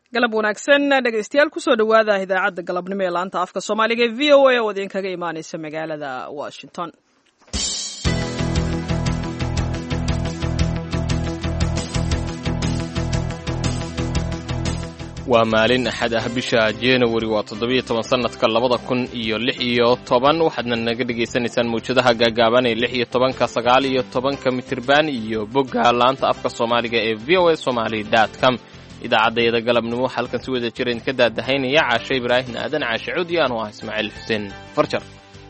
galab wanaagsan dhegaystayaal kusoo dhowaada idaacadda galabnimo ee laanta afka soomaaliga ee v o a oo idinkaga imaaneysa magaalada washington waa maalin axad ah bisha januari waa toddobiyo toban sannadka labada kun iyo lix iyo toban waxaadna naga dhegaysanaysaan mawjadaha gaagaaban ee lix iyo tobanka sagaal iyo tobanka mitirban iyo bogga laanta afka soomaaliga ee v o a somaali dot com idaacaddayada galabnimo waxaa halkan si wada jira idinka daadahaynaya caashe ibraahim aadan caashe cuudi anu ah ismaaciil xuseen farjar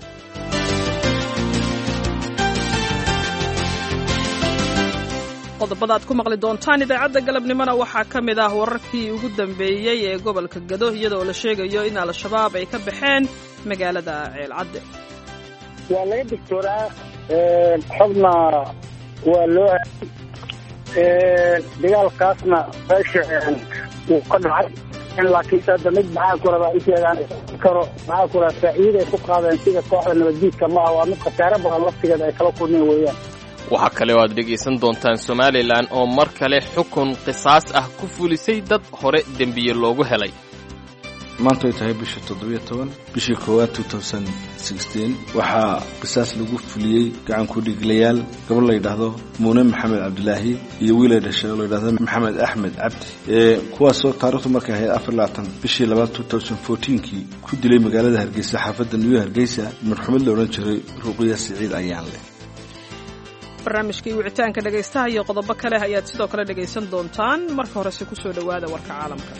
qodobada aad ku maqli doontaan idaacadda galabnimona waxaa ka mid ah wararkii ugu dambeeyey ee gobolka gado iyadoo la sheegayo in al-shabaab ay ka baxeen magaalada ceelcadde waa laga digtooraa xubna waa loo hayay dagaalkaasna meesha wuu ka dhacay laakiinse hadda mid maxaa ku rabaa inteedaan karo maxaa ku rabaa faa'iida ay ku qaadeen sida kooxda nabaddiidka ma ah waa mid khasaare badan laftigeeda ay kala kulmeen weeyaan waxaa kale oo aad dhegaysan doontaan somalilan oo mar kale xukun qisaas ah ku fulisay dad hore dembiye loogu helay maanta ay tahay bisha toddobiyo toban bishii koowaad waxaa qisaas lagu fuliyey gacanku dhiglayaal gabadh la yidhaahdo muune maxamed cabdilaahi iyo wiil ay dhashay oo la yidhahdo maxamed axmed cabdi kuwaasoo taarikhdu markay ahayd afar labaatan bishii labaad kii ku dilay magaalada hargeysa xaafadda new hargeysa marxumad la odhan jiray ruqiya siciid ayaan leh barnaamijkii wicitaanka dhegaystaha iyo qodobo kale ayaad sidoo kale dhegaysan doontaan marka horese ku soo dhowaada warka caalamka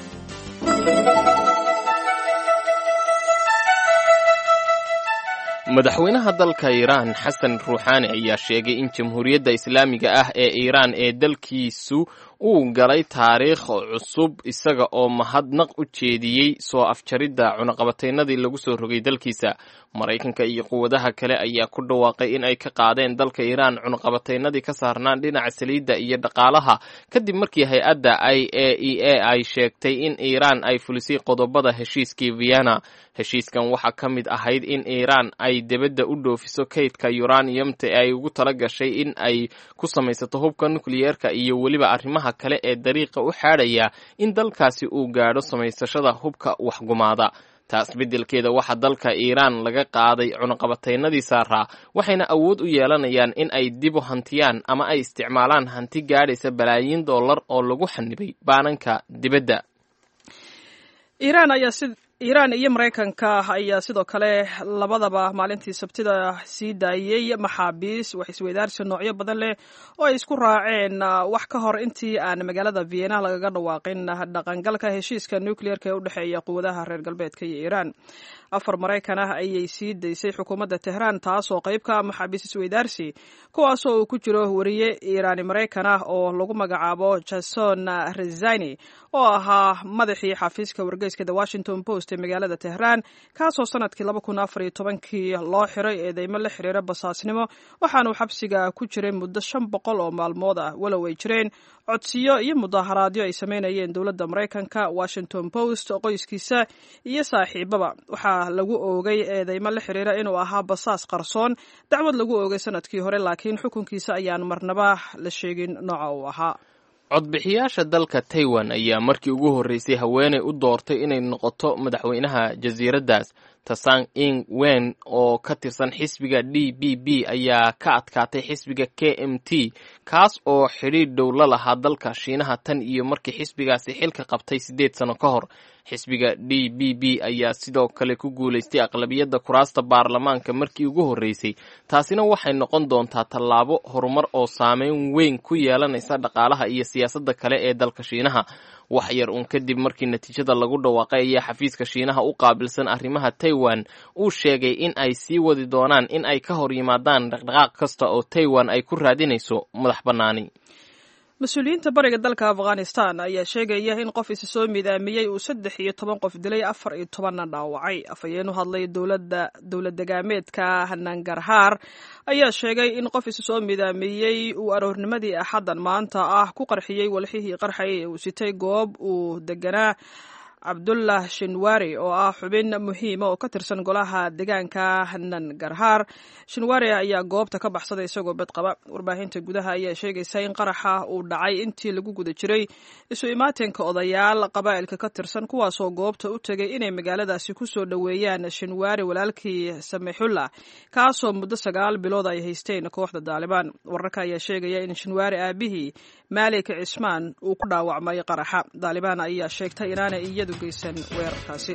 madaxweynaha dalka iiraan xasan ruuxaani ayaa sheegay in jamhuuriyadda islaamiga ah ee iiraan ee dalkiisu uu galay taariikh cusub isaga oo mahadnaq u jeediyey soo afjaridda cunaqabataynadii lagu soo rogay dalkiisa maraykanka iyo quwadaha kale ayaa ku dhawaaqay in ay ka qaadeen dalka iiraan cunaqabataynadii ka saarnaan dhinaca saliidda iyo dhaqaalaha kadib markii hay-adda i a e a ay sheegtay in iiraan ay fulisay qodobada heshiiskii vienna heshiiskan waxaa ka mid ahayd in iiraan ay debadda u dhoofiso kaydka yuraniyamta ee ay ugu tala gashay in ay ku samaysato hubka nukliyeerka iyo weliba arrimaha kale ee dariiqa u xaadhaya in dalkaasi uu gaadho samaysashada hubka waxgumaada taas beddelkeeda waxaa dalka iiraan laga qaaday cunaqabataynadii saaraa waxayna awood u yeelanayaan in ay dib u hantiyaan ama ay isticmaalaan hanti gaadhaysa balaayiin dollar oo lagu xanibay baananka dibadda iiraan iyo maraykanka ayaa sidoo kale labadaba maalintii sabtida sii daayey maxaabiis wax isweydaarsi noocyo badan leh oo ay isku raaceen wax ka hor intii aan magaalada vienna lagaga dhawaaqin dhaqangalka heshiiska nucleerka ee u dhexeeya quwadaha reer galbeedka iyo iiraan afar maraykan ah ayay sii daysay xukuumadda tehraan taasoo qayb ka ah maxaabiis isweydaarsi kuwaasoo uu ku jiro wariye iiraani maraykan ah oo lagu magacaabo jason rezani oo ahaa madaxii xafiiska wargeyska the washington post ee magaalada tehraan kaasoo sanadkii laba kun afar iyo tobankii loo xiray eedeymo la xiriira basaasnimo waxaanuu xabsiga ku jiray muddo shan boqol oo maalmood ah walow ay jireen codsiyo iyo mudaharaadyo ay sameynayeen dowladda maraykanka washington post qoyskiisa iyo saaxiibaba waxaa lagu oogay eedeymo la xiriira inuu ahaa basaas qarsoon dacwad lagu oogay sanadkii hore laakiin xukunkiisa ayaan marnaba la sheegin nooca uu ahaa codbixiyaasha dalka taiwan ayaa markii ugu horreysay haweeney u doortay inay noqoto madaxweynaha jasiiraddaas tasang ing wen oo ka tirsan xisbiga d b b ayaa ka adkaatay xisbiga k m t kaas oo xidhiidh dhow la lahaa dalka shiinaha tan iyo markii xisbigaasi xilka qabtay siddeed sano ka hor xisbiga d b b ayaa sidoo kale ku guulaystay aqlabiyadda kuraasta baarlamaanka markii ugu horreysay taasina waxay noqon doontaa tallaabo horumar oo saameyn weyn ku yeelanaysa dhaqaalaha iyo siyaasadda kale ee dalka shiinaha wax yar uun kadib markii natiijada lagu dhawaaqay ayaa xafiiska shiinaha u qaabilsan arrimaha taiwan uu sheegay in ay sii wadi doonaan in ay ka hor yimaadaan dhaqdhaqaaq kasta oo taiwan ay ku raadinayso madax bannaani mas-uuliyiinta bariga dalka afghanistan ayaa sheegaya in qof isi soo midaamiyey uu saddex iyo toban qof dilay afar iyo tobanna dhaawacay afhayeen u hadlay dowladda dowlad degaameedka nangarhaar ayaa sheegay in qof isi soo midaamiyey uu aroornimadii axaddan maanta ah ku qarxiyey walxihii qarxay ee uu sitay goob uu deganaa cabdullah shinwari oo ah xubin muhiima oo ka tirsan golaha deegaanka nangarhaar shinwari ayaa goobta ka baxsaday isagoo bed qaba warbaahinta gudaha ayaa sheegaysa in qaraxa uu dhacay intii lagu guda jiray isu imaatinka odayaal qabaa'ilka ka tirsan kuwaasoo goobta u tegay inay magaaladaasi ku soo dhoweeyaan shinwari walaalkii samixullah kaasoo muddo sagaal bilood ay haysteen kooxda daalibaan wararka ayaa sheegaya in shinwari aabihii maalik cismaan uu ku dhaawacmay qaraxa daalibaan ayaa sheegtay inaanay iyadu geysan weerarkaasi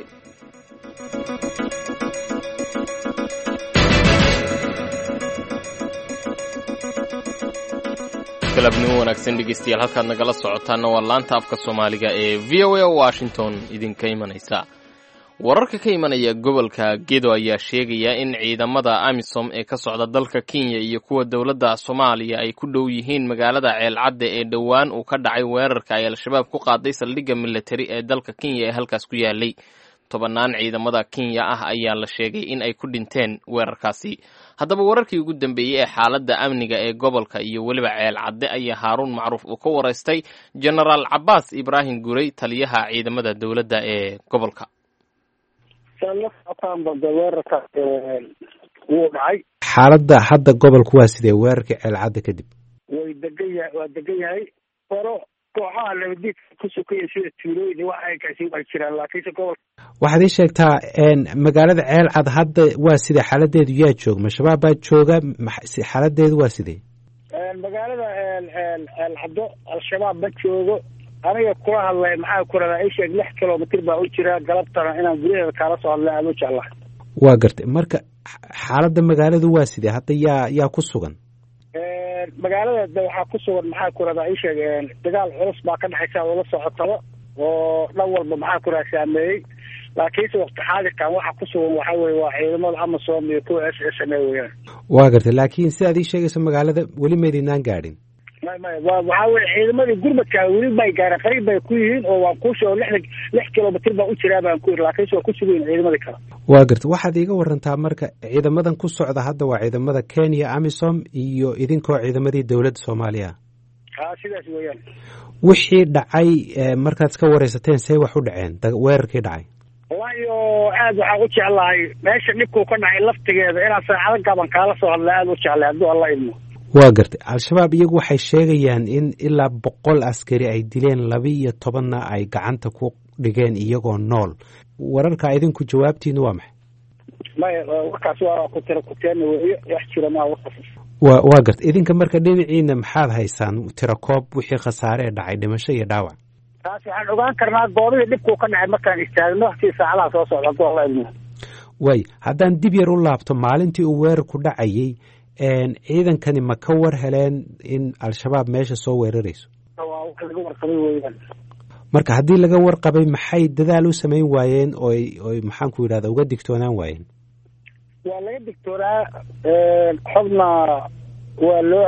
galabnimo wanaagsan dhegeystayaal halkaad nagala socotaana waa laanta afka soomaaliga ee v o a washington idinka imanaysa wararka ka imanaya gobolka gedo ayaa sheegaya in ciidamada amisom ee ka socda dalka kenya iyo kuwa dowladda soomaaliya ay ku dhow yihiin magaalada ceelcadde ee dhowaan uu ka dhacay weerarka ay al-shabaab ku qaaday saldhigga militari ee dalka kenya ee halkaas ku yaalay tobannaan ciidamada kenya ah ayaa la sheegay in ay ku dhinteen weerarkaasi haddaba wararkii ugu dambeeyey ee xaaladda amniga ee gobolka iyo weliba ceel cadde ayaa haaruun macruuf uu ka waraystay genaraal cabaas ibraahim gurey taliyaha ciidamada dowladda ee gobolka weerarka wuu dhacay xaaladda hadda gobolku waa sidee weerarkii ceelcadda kadib way degan yahay waa degan yahay horo kooxaha nabadiidka ku sukaya sida tuulooyin wax ay kasi ay jiraan laakiinse gobolka waxaad ii sheegtaa magaalada ceelcad hadda waa sidee xaaladeedu yaa jooga ma-shabaab baa jooga xaaladeedu waa sidee magaalada ceelcaddo al-shabaab ma joogo aniga kula hadlay maxaa ku radaa isheeg lix kilomitr baa u jira galabtana inaan gudaheeda kaala soo hadlay aada u jeclahay waa gartay marka xaaladda magaaladu waa sidee hadda yaa yaa ku sugan magaalada de waxaa ku sugan maxaa ku radaa isheeg dagaal culus baa ka dhexaysa ula socotaba oo dhan walba maxaa ku radaa saameeyey laakiinse wakti xaadirkan waxa ku sugan waxa weye waa ciidamada amasom iyo kuwa s s m a weyaan waa gartay laakiin sidaad ii sheegayso magaalada weli maydinaan gaadhin may may wa waxaa weye ciidamadii gurmadka weli bay gaareen qariib bay ku yihiin oo waan kuushe oo lixda lix kilomitr baa u jiraa baan ku yiri laakiinse waa ku sugayin ciidamadii kale waa gartay waxaad iiga warantaa marka ciidamadan ku socda hadda waa ciidamada kenya amisom iyo idinkoo ciidamadii dowladda soomaaliya a sidaas weeyaan wixii dhacay markaad iska wareysateen see wax u dhaceen weerarkii dhacay wallahi oo aad waxaan u jeclahay meesha dhibkuu ka dhacay laftigeeda inaan saacado gaban kaala soo hadla aada u jeclay hadduu alla idmo waa gartay al-shabaab iyagu waxay sheegayaan in ilaa boqol askari ay dileen laba iyo tobanna ay gacanta ku dhigeen iyagoo nool wararka idinku jawaabtiinu waa maxay maya warkaas waa ku tira kuteena weeyo wax jira maa warkaas wa waa gartay idinka marka dhinaciina maxaad haysaan tirakoob wixii khasaare ee dhacay dhimasho iyo dhaawac taas waxaan ogaan karnaa goobihii dhibkuu ka dhacay markaan istaagno si saacadaha soo socda hadduu alla idmo waay haddaan dib yar u laabto maalintii uu weerarku dhacayey ciidankani ma ka war heleen in al-shabaab meesha soo weerarayso waa wax laga warqabay weeyaan marka haddii laga warqabay maxay dadaal u samayn waayeen oy oy maxaanku yidhahda uga digtoonaan waayeen waa laga digtoonaa xubna waa loo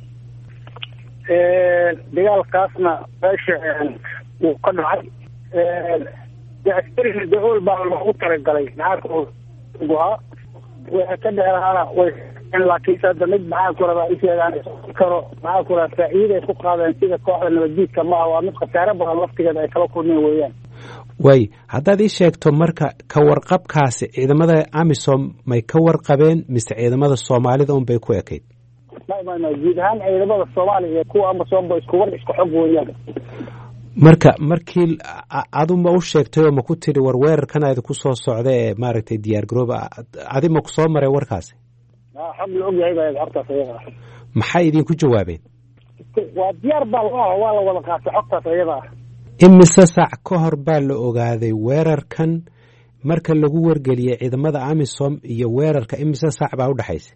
hayay dagaalkaasna meesha wuu ka dhacay askariga daool baa loogu talagalay maxaa waxa ka dheeraana way laakiinse hadda mid maxaa ku rabaa isheegaan karo maxaa ku rabaa faa'iiday ku qaadeen sida kooxda nabaddiidka maaha waa mid khasaare badan laftigeeda ay kala kulmeen weeyaan waay haddaad ii sheegto marka ka warqabkaasi ciidamada amisom may ka warqabeen mise ciidamada soomaalida un bay ku ekayd may may may guud ahaan ciidamada soomaaliya iyo kuwa amisom ba isku war isku xog weeyaan marka markii adu ma u sheegtay oo ma ku tidhi war weerarkan idinku soo socda ee maaragtay diyaar garooba adi ma ku soo maray warkaasi xog la ogyahay baa hortaas ayada ah maxay idinku jawaabeen waa diyaar baa la ah waa la wada qaatay xogtaas ayada ah imise saac ka hor baa la ogaaday weerarkan marka lagu wargeliyey ciidamada amisom iyo weerarka imise saac baa udhexaysa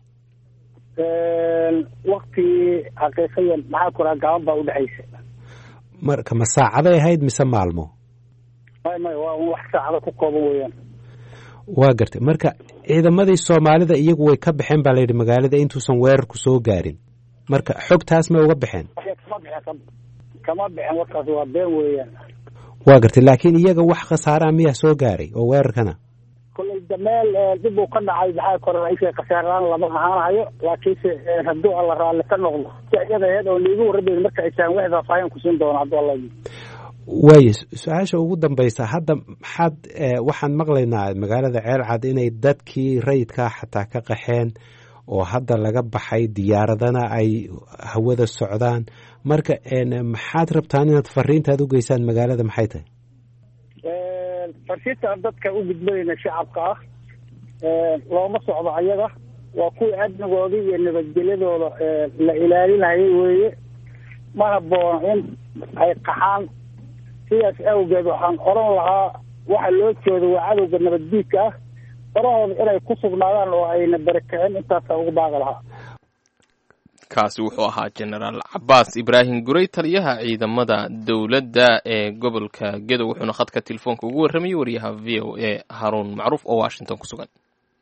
waktigii xaqiiqiyan maxaa ku raha gaban baa udhexaysa marka ma saacaday ahayd mise maalmo may may waa un wax saacada ku kooban weeyaan waa gartay marka ciidamadii soomaalida iyagu way ka baxeen baa layidhi magaalada intuusan weerarku soo gaarin marka xogtaas may uga baxeen kama bixen kama bixen warkaas waa been weeyaan waa gartay laakiin iyaga wax khasaaraa miyaa soo gaaray oo weerarkana kolley dameel dib uu ka dhacay maxaa kora isha khasaaraan lama ahaanahayo laakiinse hadduu alla raalli ka noqdo si iyada aheed oo liigu warrabeyn marka ay tahan wax faafaahin kusiin doona hadduu alla waayo su-aasha ugu dambaysa hadda maxaad waxaan maqlaynaa magaalada ceelcad inay dadkii rayidkaa xataa ka qaxeen oo hadda laga baxay diyaaradana ay hawada socdaan marka maxaad rabtaan inaad fariintaad u geysaan magaalada maxay tahay farsiintaan dadka u gudbanayna shacabka ah looma socdo ayaga waa kuwii amnigooda iyo nabadgelyadooda la ilaalinayay weeye ma haboono in ay qaxaan sidaas awgeed waxaan oran lahaa waxa loo jeedo waa cadowga nabaddiidka ah farahooda inay ku sugnaadaan oo ayna barakicin intaasa ugu baaqi lahaa kaasi wuxuu ahaa jenaraal cabaas ibraahim gurey taliyaha ciidamada dowladda ee gobolka gedow wuxuuna khadka telefoonka ugu warramayay wariyaha v o a haruun macruuf oo washington ku sugan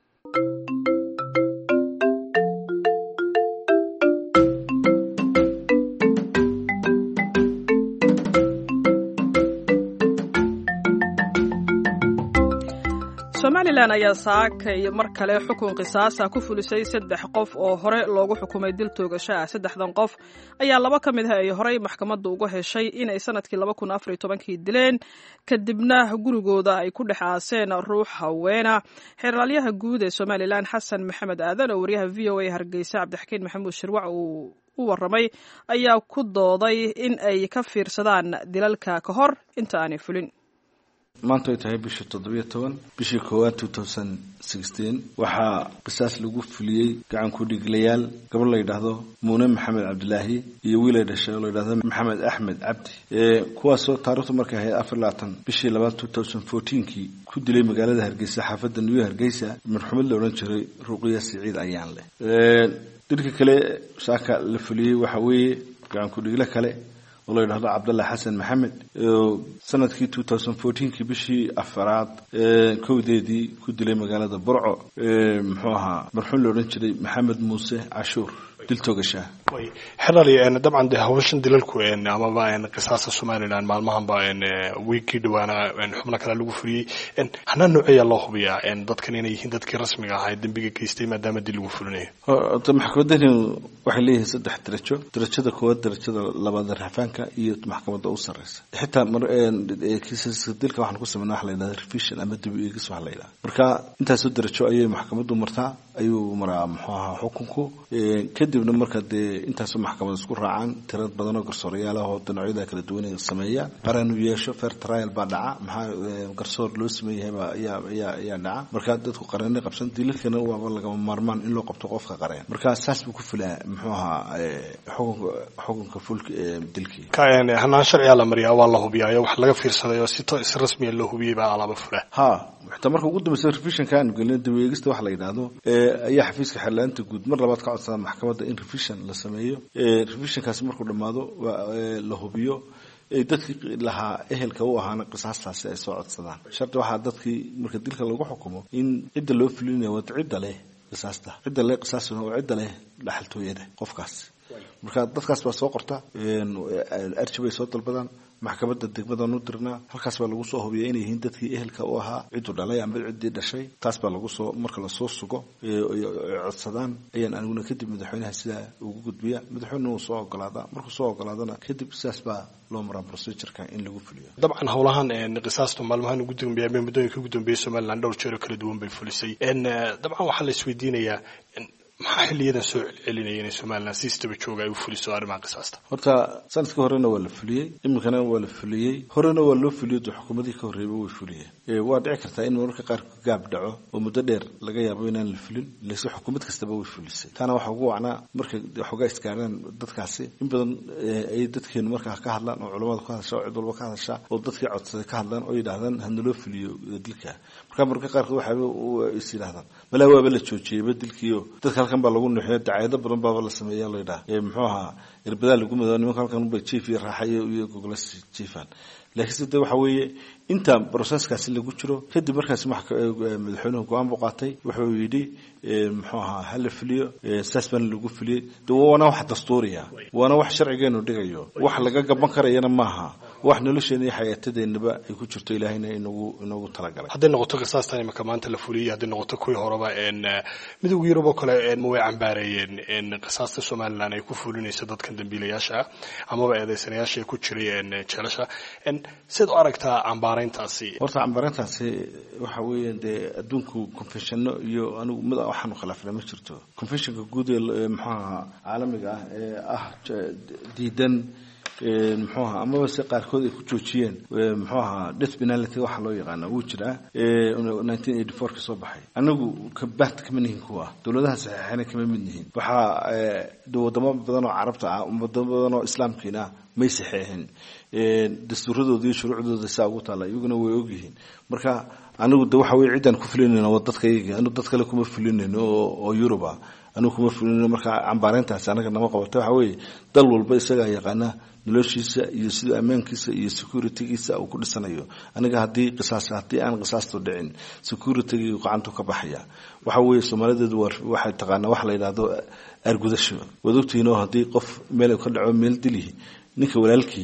somalilan ayaa saakay mar kale xukun qisaasa ku fulisay saddex qof oo hore loogu xukumay dil toogasho ah saddexdan qof ayaa laba ka mid ah ay horey maxkamadda uga heshay inay sanadkii laba kun afar iyo tobankii dileen kadibna gurigooda ay ku dhex aaseen ruux haweena xeeraalyaha guud ee somalilan xasan maxamed aadan oo wariyaha v o a hargeysa cabdixakiin maxamuud shirwac uu u warramay ayaa ku dooday in ay ka fiirsadaan dilalka ka hor inta aanay fulin maanta ay tahay bisha toddobiyo toban bishii koowaad two thousand sixteen waxaa qisaas lagu fuliyey gacan ku dhiglayaal gabar la yidhaahdo muune maxamed cabdilaahi iyo wiil ay dhashay oo la yidhahdo maxamed axmed cabdi kuwaasoo taarikhdu markay ahayd afar labaatan bishii labaad two thousand fourteenkii ku dilay magaalada hargeysa xaafadda new hargeysa marxumad la odhan jiray ruuqiya siciid ayaan leh dhinka kale saaka la fuliyey waxaa weeye gacan ku dhiglo kale oo la yidhahdo cabdallah xasan maxamed sanadkii two thousand fourteenkii bishii afaraad kowdeedii ku dilay magaalada burco muxuu ahaa marxuum la odhan jiray maxamed muuse cashuur dil toogashaa xerali dabcan de hawshan dilalku amaba qisaasta somalilan maalmahanba wiigii dhawaana xubno kale lagu fuliyey hanaa nooceeya loo hubiyaa dadkan inay yihiin dadkii rasmiga ahaa dembiga geystay maadaama dil lagu fulinayo maxkamadani waxay leeyihiin saddex darajo darajada koowaad darajada labaad raxfaanka iyo maxkamadda u sareysa xitaa kiisaska dilka waxaan ku sameynaa waxa la yidhahda revision ama dib eegis waxa la yidhahda marka intaasoo darajo ayay maxkamaddu martaa ayuu maraa muxuu ahaa xukunku kadibna marka dee intaasoo maxkamad isku raacaan tirad badan oo garsoorayaal ah oo dhinoocyada kala duwan sameeya qaraan uu yeesho fair trial baa dhaca maxaa garsoor loo sameeyahay baa ayaa ayaa ayaa dhaca marka dadku qareennay qabsan dilalkana waaba lagama maarmaan in loo qabto qofka qareen marka saas buu ku filaa muxuu ahaa xukunka xukunka fulka dilkii hanaan sharciyaa la mariyaa waa la hubiyaayo wax laga fiirsaday oo si si rasmiya loo hubiyey baa alaaba fula ha xitaa marka ugu dambeysa revisionka aanu gelina daweegista waxa la yidhaahdo ayaa xafiiska xeerlaanta guud mar labaad ka codsada maxkamadda in revision la sameeyo revisionkaasi markuu dhammaado la hubiyo dadkii lahaa ehelka u ahaana qisaastaasi ay soo codsadaan shardi waxaa dadkii marka dilka lagu xukumo in cidda loo fulinaya wad cidda leh qisaasta cidda leh qisaastuna waa cidda leh dhaxaltooyada qofkaas marka dadkaas baa soo qorta arji bay soo dalbadaan maxkamadda degmadaan u dirnaa halkaas baa lagu soo hubiya inay yihiin dadkii ehelka u ahaa cidduu dhalay amba ciddii dhashay taas baa lagu soo marka lasoo sugo codsadaan ayaan aniguna kadib madaxweynaha sidaa ugu gudbiya madaxweynena wuu soo ogolaadaa markuu soo ogolaadana kadib sidaas baa loo maraa procedureka in lagu fuliyo dabcan howlahan qisaastu maalmahan ugu dambeeya ama muddooyinka ugu dambeeyay somaliland dhowr jeer oo kala duwan bay fulisay dabcan waxaa la isweydiinayaa maxaa xiliyadan soo celcelinaya inay somalilan si istaba jooga ay u fuliso arrimaha qisaasta horta sanadkii horena waa la fuliyey iminkana waa la fuliyey horena waa loo fuliyo de xukuumadii ka horreeyba way fuliyeen waa dhici kartaa in mararka qaar gaab dhaco oo muddo dheer laga yaabo inaan la fulin lase xukuumad kastaba way fulisay taana waxaa ugu wacnaa markay xoogaa isgaaraan dadkaasi in badan ay dadkeenu markaa ka hadlaan oo culamada ka hadasha oo cid walba ka hadasha oo dadkii codsaday ka hadlaan oo yidhaahdaan hanaloo fuliyo dilka marka mararka qaarkood waxaaba is yidhahdaan malaa waaba la joojiyeyba dilkiio dadka halkan baa lagu nuxiyo dacaayado badan baaba la sameeya la yidhaha muxuu ahaa irbadaa lagu mado nimanka halkan unbay jief iyo raaxa iyo goglas jiefaan laakiinse de waxa weeye inta broseskaasi lagu jiro kadib markaasi madaxweynuhu go-aan buu qaatay wuxuu yidhi muxuu ahaa hala fuliyo saas baana lagu fuliyey de waana wax dastuuriya waana wax sharcigeenu dhigayo wax laga gaban karayana maaha wax nolosheena iyo xayaatadeennaba ay ku jirto ilaahayna inagu inagu talagalay hadday noqoto qisaastan imika maanta la fuliyey hadday noqoto kuwii horeba midowga yurub oo kale ma way cambaareeyeen qisaasta somalilan ay ku fulinayso dadkan dambiilayaasha ah amaba eedeysanayaasha ku jiray jeelasha siad u aragtaa cambaarayntaasi horta cambaarayntaasi waxa weeye dee adduunku confessiono iyo anigu mid waxaanu khilaafna ma jirto confessionka guud ee muxuu ahaa caalamiga ah ee ah diidan muxuu ahaa amaba se qaarkood ay ku joojiyeen muxuu ahaa death penality waxa loo yaqaana wuu jiraa nineteen eighty four ka soo baxay anagu kabaht kama nihin kuwa dowladaha saxiixana kama mid nihin waxaa wadamo badan oo carabta ah wadamo badan oo islaamkiina ah may saxeexin dastuuradooda iyo shuruucdooda saa ugu taalla iyaguna way ogyihiin marka anigu de waxa weye ciddaan ku fulinayna waa dadka iyaga anigu dad kale kuma fulinayno oo yurub ah anigu kuma fulinayno marka cambaarayntaasi anaga nama qabata waxa weeye dal walba isagaa yaqaana noloshiisa iyo sida ammaankiisa iyo securitygiisa uu ku dhisanayo aniga haddii qisaas haddii aan qisaastu dhicin securitygi gacantu ka baxaya waxa weeye soomaalideedu waxay taqaanaa waxa la yidhahdo argudasho waad ogtihiin oo haddii qof meel ka dhaco meel dilihi ninka walaalkii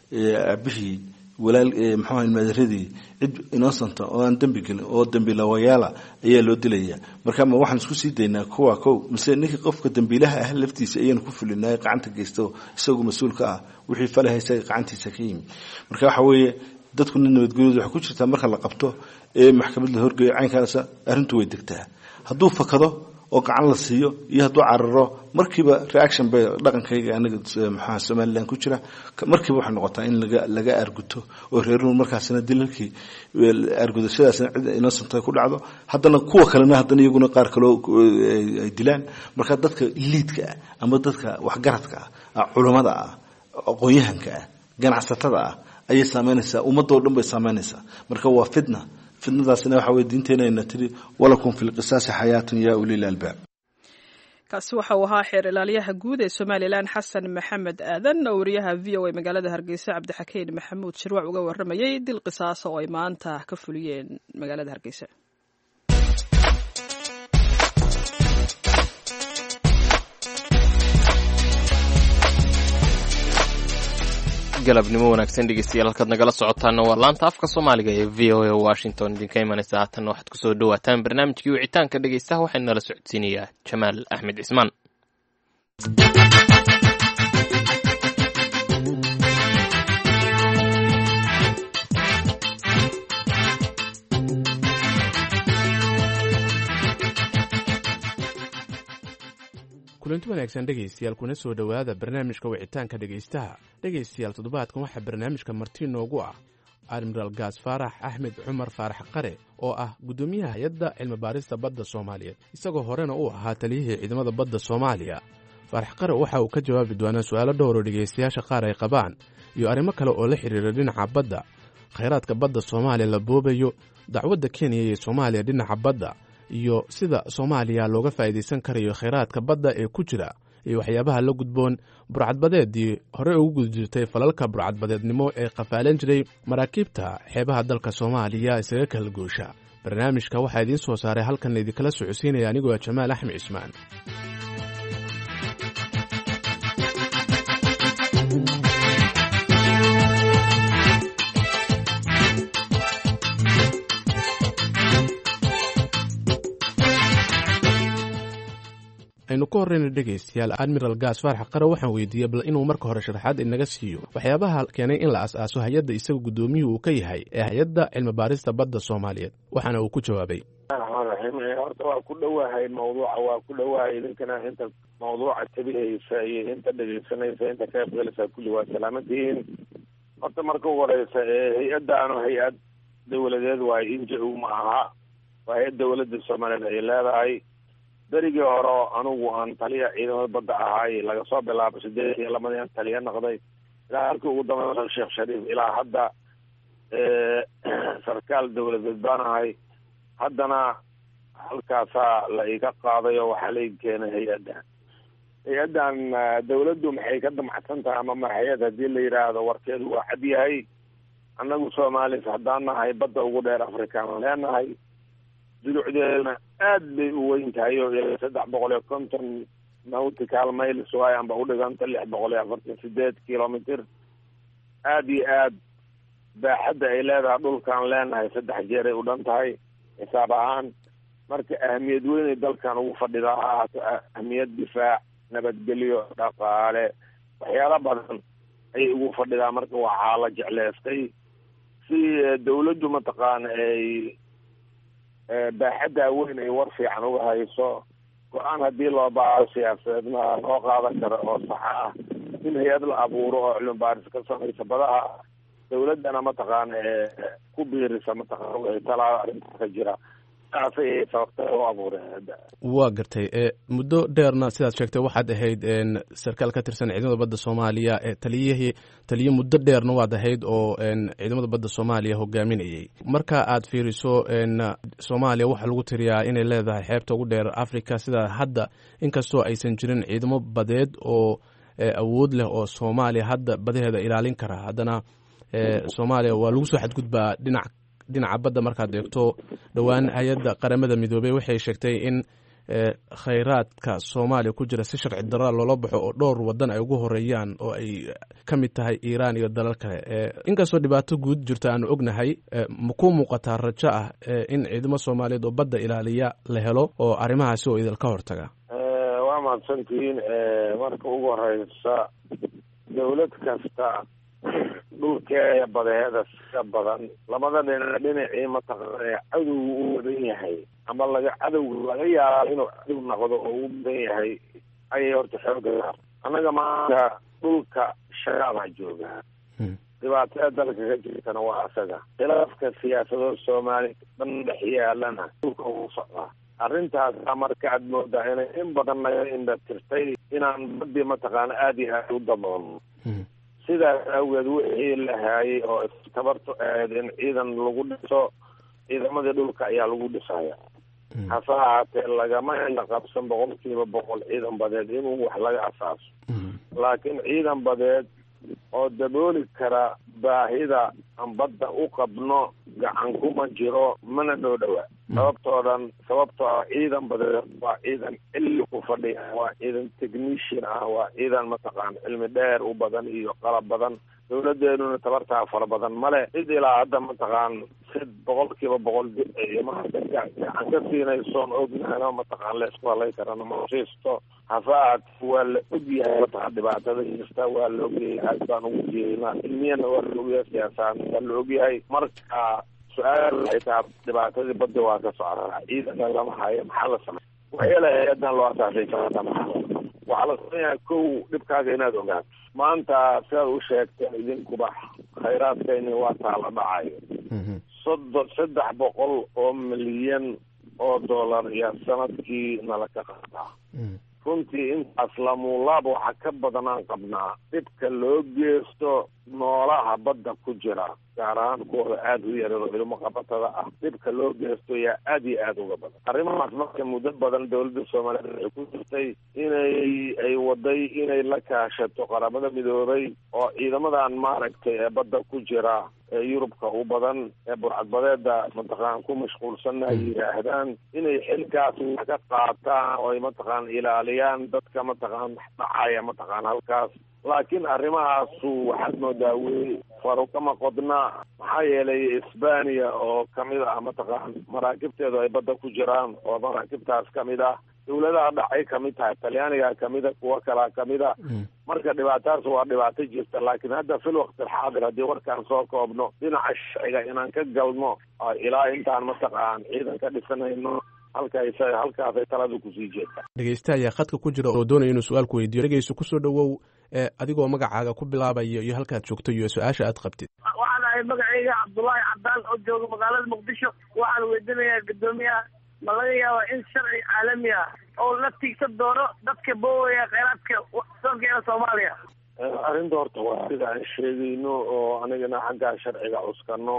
aabihii walaal muxuu ahay maadaradii cid innocenta oo aan dembi gelin oo dembi lawayaala ayaa loo dilaya marka ma waxaan isku sii daynaa kuwa kow mise ninka qofka dembiilaha ah laftiisa ayaanu ku fulinay gacanta geysto isagu mas-uul ka ah wixii falaha isaga gacantiisa ka yimi marka waxa weeye dadku nin nabadgelyadu waxay ku jirtaa marka la qabto ee maxkamad la horgeeyo caynkaasa arrintu way degtaa hadduu fakado oo gacan la siiyo iyo hadduu cararo markiiba reaction bay dhaqankayga anaga maxaa somalilan ku jira markiiba waxay noqotaa in laga laga arguto oo reeruhu markaasina dilalkii argudashadaasina cid innocent ku dhacdo haddana kuwa kalena haddana iyaguna qaar kaloo ay dilaan marka dadka liidka ah ama dadka waxgaradka ah culammada ah aqoon-yahanka ah ganacsatada ah ayay saameynaysaa ummadoo dhan bay saameynaysaa marka waa fitna fitnadaasina waxa weye diinteenayna tiri walakum fi lqisaasi xayaatun yaa ulil albaab kaasi waxa uu ahaa xeer ilaaliyaha guud ee somalilan xasan maxamed aadan oo wariyaha v o a magaalada hargeysa cabdixakiin maxamuud shirwac uga waramayay dil qisaasa oo ay maanta ka fuliyeen magaalada hargeysa galabnimo wanaagsan dhegeystayaal halkaad nagala socotaana waa laanta afka soomaaliga ee v o a washington idinka imanaysa haatanna waxaad kusoo dhawaataan barnaamijkii wicitaanka dhegeystaha waxaynu nala socodsiinayaa jamaal axmed cismaan kulanti wanaagsan dhegaystayaal kuna soo dhowaada barnaamijka wicitaanka dhegaystaha dhegaystayaal toddobaadkan waxaa barnaamijka marti noogu ah admiraal gaas faarax axmed cumar faarax qare oo ah guddoomiyaha hay-adda cilmibaarista badda soomaaliyeed isagoo horena uu ahaa taliyihii ciidamada badda soomaaliya faarax qare waxa uu ka jawaabi doonaa su'aalo dhowr oo dhegaystayaasha qaar ay qabaan iyo arrimo kale oo la xidhiira dhinaca badda khayraadka badda soomaaliya la boobayo dacwadda kenya iyo soomaaliya dhinaca badda iyo sida soomaaliya looga faa'iidaysan karayo khayraadka badda ee ku jira iyo waxyaabaha la gudboon burcadbadeedii hore ugu gudjirtay falalka burcadbadeednimo ee qafaalan jiray maraakiibta xeebaha dalka soomaaliya isaga kala goosha barnaamijka waxaa idiin soo saaray halkan idinkala socodsiinaya anigoo jamaal axmed cismaan aynu ka horreyna dhegaystayaal admiral gaas faarax qare waxaan weydiiyey bal inuu marka hore sharaxaad inaga siiyo waxyaabaha keenay in la as-aaso hay-adda isaga guddoomiyuhu uu ka yahay ee hay-adda cilmibaarista badda soomaaliyeed waxaana uu ku jawaabay raxmaan raxiim horta waa ku dhowahay mawduuca waa ku dhowahay idinkana inta mawduuca tabihaysa iyo inta dhegeysanaysa inta ka qaybgalaysa kulli waa salaamantihiin horta marka ugu horeysa hay-addaanu hay-ad dowladeed waayo inja-u ma aha waa hay-ad dowladda soomaaliyeed ay leedahay berigii hore anigu aan taliya ciidamada badda ahaay laga soo bilaabo sideed iyo labadii aan taliya noqday ilaa halkii ugu dambeya sheekh shariif ilaa hadda sarkaal dowladeed baan ahay haddana halkaasaa la iga qaaday oo waxaa la ii keenay hay-addan hay-addan dawladdu maxay ka damacsan tahay ama maxayad haddii la yidhaahdo warkeedu waa cad yahay annagu soomaalis haddaan nahay badda ugu dheer afrikaan leenahay dulucdeedana aad bay u weyn tahay oo ilaa saddex boqol iyo konton nautical miles waayo amba udhiganta lix boqol iyo afartan sideed kilomitr aada iyo aad baaxadda ay leedahay dhulkaan leenahay saddex jeeray u dhan tahay xisaab ahaan marka ahamiyad weynay dalkan ugu fadhidaa ha ahaato ahamiyad difaac nabadgelyo dhaqaale waxyaalo badan ayay ugu fadhidaa marka waxaa la jecleystay si dawladdu mataqaana ay baaxaddaa weyn ay war fiican uga hayso go-aan haddii loo baaro siyaasadeedna loo qaadan karo oo saxa ah in hay-ad la abuuro oo cilmi baaris ka samaysa badaha dawladdana mataqaana ku biirisa mataqaana wixii talaa arrinta ka jira saasay sababta u abuureen waa gartay muddo dheerna sidaad sheegtay waxaad ahayd sarkaal ka tirsan ciidamada badda soomaaliya taliyihii taliye muddo dheerna waad ahayd oo ciidamada badda soomaaliya hogaaminayay marka aad fiiriso soomaaliya waxaa lagu tiriyaa inay leedahay xeebta ugu dheer africa sida hadda inkastoo aysan jirin ciidamo badeed oo awood leh oo soomaaliya hadda badaheeda ilaalin kara haddana soomaaliya waa lagu soo xadgudbaa dhinac dhinaca badda markaad eegto dhowaan hay-adda qaramada midoobey waxay sheegtay in khayraadka soomaaliya ku jira si sharci daraa loola baxo oo dhowr wadan ay ugu horeeyaan oo ay ka mid tahay iiraan iyo dalal kale inkastoo dhibaato guud jirto aanu ognahay ma ku muuqataa rajo ah in ciidamo soomaaliyeed oo badda ilaaliya la helo oo arrimahaasi oo idilka hortaga waa mahadsantihiin marka ugu horeysa dawlad kasta dhulkeeda badeeda sida badan labada dhinac dhinacii mataqaana cadow u wadan yahay ama laga cadowga laga yaaba inuu cadow noqdo oo u badan yahay ayay horta xooga annaga maanta dhulka shagaabaa joogaa dhibaatada dalka ka jirtana waa asaga khilaafka siyaasado soomaali dhan dhex yaalana dhulka ugu socdaa arrintaasa marka aad moodaa inay in badan naga indha tirtay inaan badii mataqaana aada iyo aada u daboolno sidaas awgeed wixii la haayay oo tabarto ahayd in ciidan lagu dhiso ciidamadii dhulka ayaa lagu dhisaya hase ahaatee lagama indha qabsan boqol kiiba boqol ciidan badeed inuu wax laga asaaso laakiin ciidan badeed oo dabooli kara baahida aan badda u qabno gacan kuma jiro mana dhow dhowa sababtoo dhan sababtoo ah ciidan badeed waa ciidan cilli ku fadhiya waa ciidan technician ah waa ciidan mataqaana cilmi dheer u badan iyo qalab badan dawladeenuna tabartaa fara badan male cid ilaa hadda mataqaan si boqol kiiba boqol maanta gacan ka siinaysoon ognahana mataqaan la isku halay karana masiisto hase ahaatee waa la ogyahay mataqaan dhibaatada jirta waa la ogyahay aad baan ugu jeedinaa cilmiyana waa la ogyahay siyaasaan waa la ogyahay marka su-aal waxay tahay dhibaatadii badda waa ka socdaa ciidana lama hayo maxaa la samey waxyaala hay-adan loo asaasay karata maxaa waxaa la sameeyaa kow dhibkaaga inaad ogaato maanta sidaad u sheegteen idinkuba khayraadkayni waa taala dhacayo soddon saddex boqol oo milyan oo dollar iyo sanadkii nala ka qaadaa runtii intaas lamuulaab waxa ka badanaan qabnaa dhibka loo geysto noolaha badda ku jira gaar ahaan kuwooda aada u yarado ilmo qabatada ah dhibka loo geysto yaa aada iyo aada uga badan arrimahaas marka muddo badan dawladda soomaaliyeed waxay ku jirtay inay ay waday inay la kaashato qaramada midoobay oo ciidamadan maaragtay ee badda ku jira ee yurubka u badan ee burcadbadeeda mataqaan ku mashquulsanna ay yidhaahdaan inay xilkaas ka qaataan oo ay mataqaan ilaaliyaan dadka mataqaan dhacaya mataqaan halkaas laakiin arrimahaasu waxaad moodaa wey faru kama qodna maxaa yeelay isbaniya oo kamid ah mataqaan maraakibteedu ay badda ku jiraan oo maraakibtaas kamid ah dawladaha dhacay kamid tahay talyaaniga kamida kuwo kalaa kamid a marka dhibaataas waa dhibaato jirta laakiin hadda fil waqti alxaadir haddii warkaan soo koobno dhinaca sharciga inaan ka galno ilaa intaan mataqaan ciidan ka dhisanayno halkaas halkaasay talada kusii jeedta dhegeysta ayaa khadka ku jira oo doonaya inuu su-aal ku weydiiyo dhegeyso kusoo dhowow adigoo magacaaga ku bilaabaya iyo halkaad joogto iyo su-aasha aad qabtid waxaan ahay magacayga cabdullaahi cadaan oo jooga magaalada muqdisho waxaan weydinayaa guddoomiyaha ma laga yaaba in sharci caalami ah oo la tiigsan doono dadka boowaya kheyraadka dalkeena soomaaliya arrinta horta waa sida aan sheegayno oo anigana xaggaa sharciga cuskano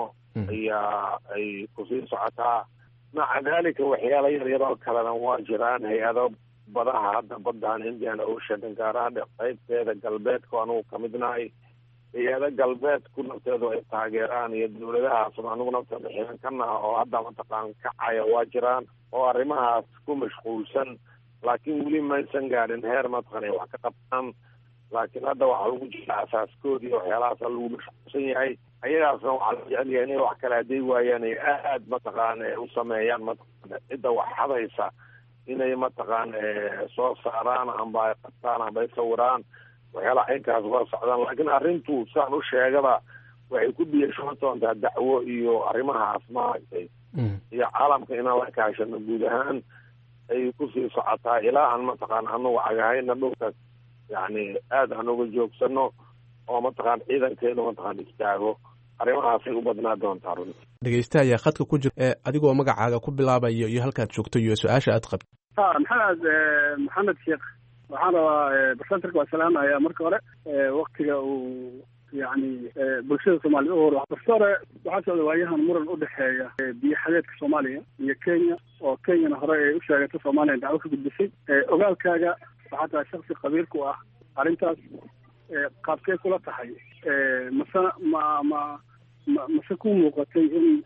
ayaa ay kusii socotaa maca dalika waxyaala yaryar oo kalena waa jiraan hay-ado badaha hadda baddan indian ocean gaaraha qaybteeda galbeedka anugu kamid nahay hay-ado galbeedku nafteedu ay taageeraan iyo dawladahaas anigu nafteeda xiran ka naha oo hadda mataqaan kacaya waa jiraan oo arrimahaas ku mashquulsan laakiin weli maysan gaadhin heer mataqan ay wax ka qabtaan laakiin hadda waxaa lagu jira asaaskoodii waxyaalahaasa lagu mashquulsan yahay ayagaasna waxaa la jecel yahay inay wax kala haday waayaan ay aad mataqaan u sameeyaan mataqan cidda wax hadaysa inay mataqaan soo saaraan amba ay qabtaan amba ay sawiraan waxyaalaha inkaas waa socdaan laakiin arrintu saan u sheegaba waxay ku biyashoon doontaa dacwo iyo arrimahaas maaragtay iyo caalamka inaan la kaashano guud ahaan ay kusii socotaa ilaa aan mataqaan anagu cagahayna dhulka yacni aada aan uga joogsano oo mataqaan ciidankeenu mataqaan istaago arrimahaasay u badnaa doontaa runti dhegeysta ayaa khadka ku jira ee adigoo magacaaga ku bilaabayo iyo halkaad joogto iyo su-aasha aad qabto ha maxamed maxamed sheekh waxaan rabaa barsenterka waa salaamaya marka hore waktiga uu yani bulshada soomaliya u hor barse hore waxaa socda waayahan muran udhexeeya biyo xadeedka soomaaliya iyo kenya oo kenyana hore ay u sheegatay soomaaliya dacwo ka gudbisay ogaalkaaga waxaa tahay shaksi qabiil ku ah arrintaas qaabkee kula tahay mase ma ma ma mase ku muuqatay in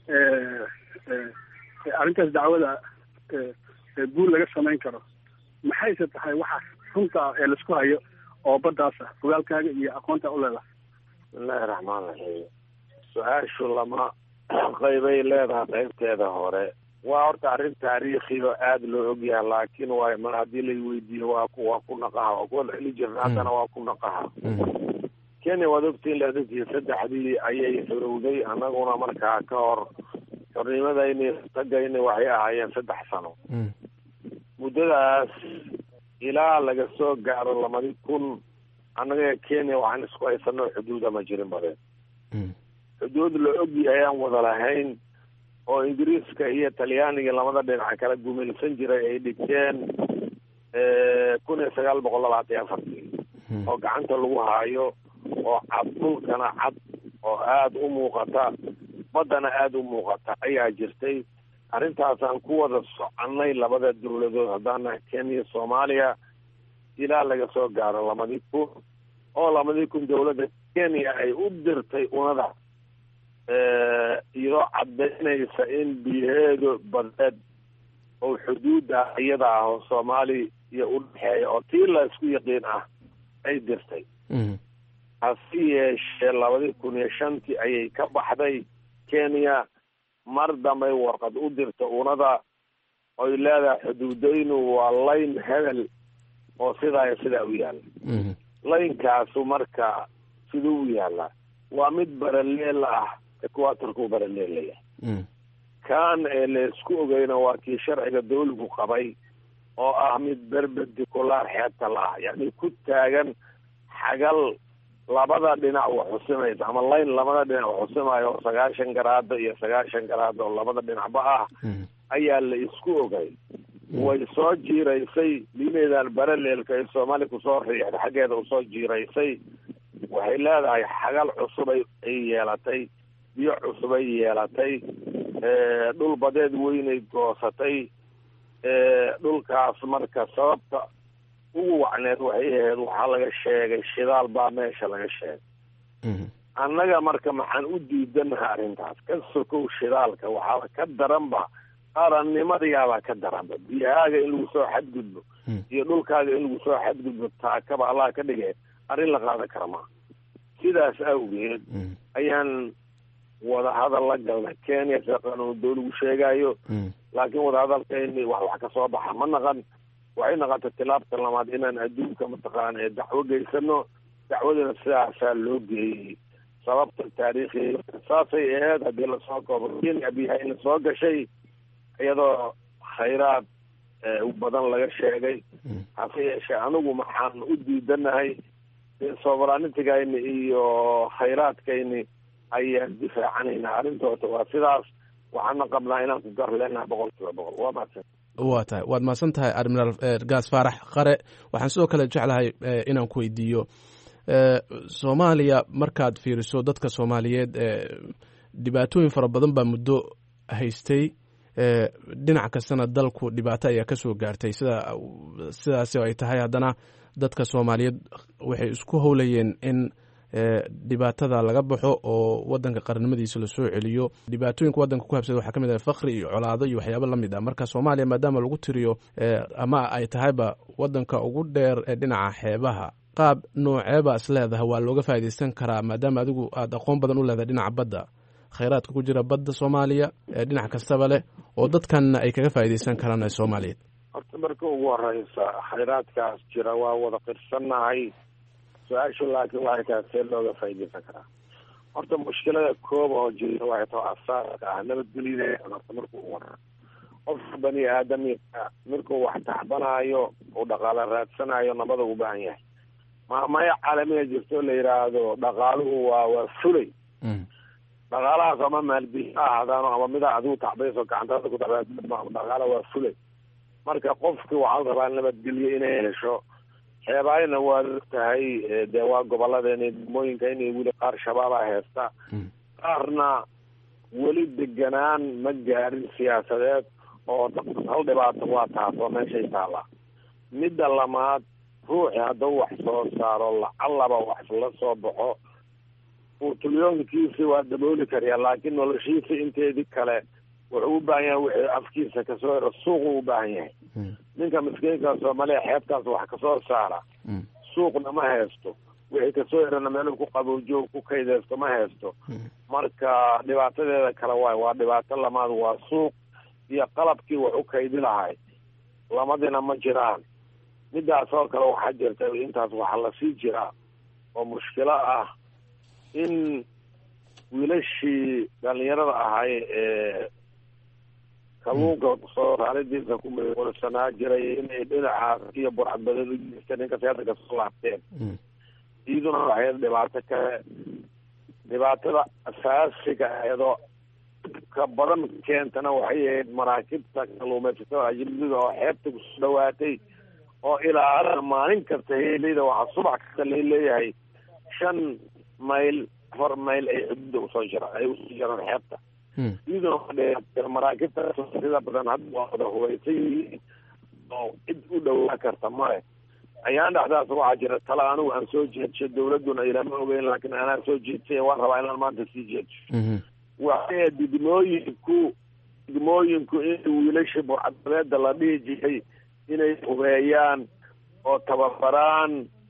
arrintaas dacwada guul laga samayn karo maxayse tahay waxa runta ee laisku hayo oo baddaas ah ogaalkaaga iyo aqoonta u leedahay bismillahi raxmaan raxiim su-aashu lama qaybay leedahay qaybteeda hore waa horta arrin taariikhido aada loo ogyahay laakiin waa mar haddii lay weydiiyo waa ku waa ku naqaha waa kuwada xili jirna haddana waa ku naqaha kenya waad ogtiin leedadkii saddexdii ayay xorowday annaguna markaa ka hor xornimadayni tagayni waxay ahaayeen saddex sano muddadaas ilaa laga soo gaaro lamadi kun annaga kenya waxaan isku haysano xuduuda ma jirin badeen xuduud la ogyahay aan wada lahayn oo ingiriiska iyo talyaaniga labada dhinac kala gumilsan jiray ay dhigteen kun iyo sagaal boqol labaatan iyo afartii oo gacanta lagu haayo oo cad dhulkana cad oo aada u muuqata baddana aada u muuqata ayaa jirtay arrintaasaan ku wada soconay labada dawladood haddaana kenya soomaaliya ilaa laga soo gaaro lamadii kun oo lamadii kun dawladda kenya ay u dirtay unada iyadoo caddaynaysa in biyaheedu badeed oo xuduudda iyada ah oo soomaali iyo u dhexeeya oo tii la isku yaqiin ah ay dirtay hase yeeshee labadii kun iyo shantii ayay ka baxday kenya mar dambay warqad u dirta unada oy leedahay xuduudaynu waa layn hebel oo sidaa iyo sidaa u yaalla laynkaasu marka siduu u yaallaa waa mid baraleel ah equatorkuu baraleelayahay kan ee laysku ogeyna waa kii sharciga dawligu qabay oo ah mid berberdiculaar xeebta la ah yacni ku taagan xagal labada dhinac wa xusimaysa ama layn labada dhinac wa xusimayo oo sagaashan garaado iyo sagaashan garaado oo labada dhinacba ah ayaa la isku ogay way soo jiiraysay lineedan baraleelka ay soomaaliya kusoo riixda xaggeeda usoo jiiraysay waxay leedahay xagal cusubay ay yeelatay biyo cusubay yeelatay dhul badeed weynay goosatay dhulkaas marka sababta ugu wacneed waxay ahayd waxaa laga sheegay shidaal baa meesha laga sheegay annaga marka maxaan u diidanaha arrintaas ka sokow shidaalka waxaaba ka daranba qarannimadayaabaa ka daranba biyahaaga in lagu soo xadgudbo iyo dhulkaaga in lagu soo xadgudbo taakaba allah ka dhigee arrin la qaadan kara maa sidaas awgeed ayaan wadahadal la galnay kenya sida qanuun dawligu sheegayo laakiin wadahadalkayni wax wax ka soo baxa ma naqan waxay naqatay tilaabta lamaad inaan adduunka mataqaana ee dacwo geysano dacwadina sidaasaa loo geeyey sababta taariikhiga saasay aheyd haddii lasoo koobo kenya biyahayna soo gashay iyadoo khayraad badan laga sheegay hase yeeshee anigu maxaan u diidanahay soveranitygayni iyo khayraadkayni ayaan difaacanayna arrintoota waa sidaas waxaana qabnaa inaan ku gar leenaha boqol kiiba boqol waa mahadsan waa tahay waad mahadsan tahay admiraal gaas faarax qare waxaan sidoo kale jeclahay inaan ku weydiiyo soomaaliya markaad fiiriso dadka soomaaliyeed dhibaatooyin fara badan baa muddo haystay dhinac kastana dalku dhibaato ayaa kasoo gaartay sida sidaasi ay tahay haddana dadka soomaaliyeed waxay isku howlayeen in dhibaatada laga baxo oo wadanka qarannimadiisa lasoo celiyo dhibaatooyinka wadanka ku habsada waxaa ka mid ah fakri iyo colaado iyo waxyaabo la mid ah marka soomaaliya maadaama lagu tiriyo ama ay tahayba wadanka ugu dheer ee dhinaca xeebaha qaab nooceeba is leedahay waa looga faaidaysan karaa maadaama adigu aada aqoon badan u leedahay dhinaca badda khayraadka ku jira badda soomaaliya ee dhinac kastaba leh oo dadkanna ay kaga faaidaysan karaan ee soomaaliyeed horta marka ugu horeysa khayraadkaas jira waa wada qirsannahay su-aashu laakiin waxay tahay see looga faaidaysan karaa horta mushkilada koob oo jirta waxay tahay asaarka ah nabadgelyada horta markuu wara qofka bani aadamika markuu wax taxbanaayo uu dhaqaalo raadsanayo nabada u baahan yahay maamaya caalamiga jirto la yidhaahdo dhaqaaluhu waa waa fulay dhaqaalahaas ama maalbihi ha ahaadaano ama mida adigu tacbayso gacantaada ku tacba dhaqaala waa fulay marka qofki waxaa la rabaa nabadgelyo inay hesho xeebaayana waad og tahay dee waa gobolladeena degmooyinka inay weli qaar shabaaba heesta qaarna weli deganaan ma gaarin siyaasadeed oo hal dhibaato waa taas oo meeshay taallaa midda lamaad ruuxi hadduu wax soo saaro lacallaba wax la soo baxo uutulyoonkiisi waa dabooli kariyaa laakiin noloshiisa inteedii kale wuxuu u baahan yahay wixii afkiisa kasoo hero suuqu u baahan yahay ninka miskiinka soomaaliya xeebtaas wax kasoo saara suuqna ma haysto wixii kasoo herana meeluu ku qaboojo ku kaydeysto ma haysto marka dhibaatadeeda kale waay waa dhibaato lamaad waa suuq iyo qalabkii wax u kaydi lahay lamadina ma jiraan midaas oo kale waxaa jirta intaas waxaa lasii jiraa oo mushkilo ah in wiilashii dhalinyarada ahay ee kalluunka soo saaridiisa ku mawalsanaa jiray inay dhinacaas iyo burcadbadeed u jeesteen inkastay hadda kasoo laabteen iyaduna waxay dhibaato kale dhibaatada asaasiga aheedoo ka badan keentana waxay ahayd maraakibta kalluumaysatada ajnabida oo xeebta kusoo dhawaatay oo ilaa hadda maalin kasta heeleyda waxaa subax kasta la leeyahay shan mayl afar mayl ay xuduuda usoo jira ay usoo jiraan xeebta iyaduna maraakibta sida badan hadda waa wada hubaysan yihiin oo cid u dhawaa karta male ayaan dhexdaas waxaa jira tala anigu aan soo jeedsho dawladuna ilama ogeyn laakiin anaa soo jeedsay waan rabaa inaan maanta sii jeedsho waxay degmooyinku degmooyinku in wiilasha burcadbadeeda la dhihi jiray inay hubeeyaan oo tababaraan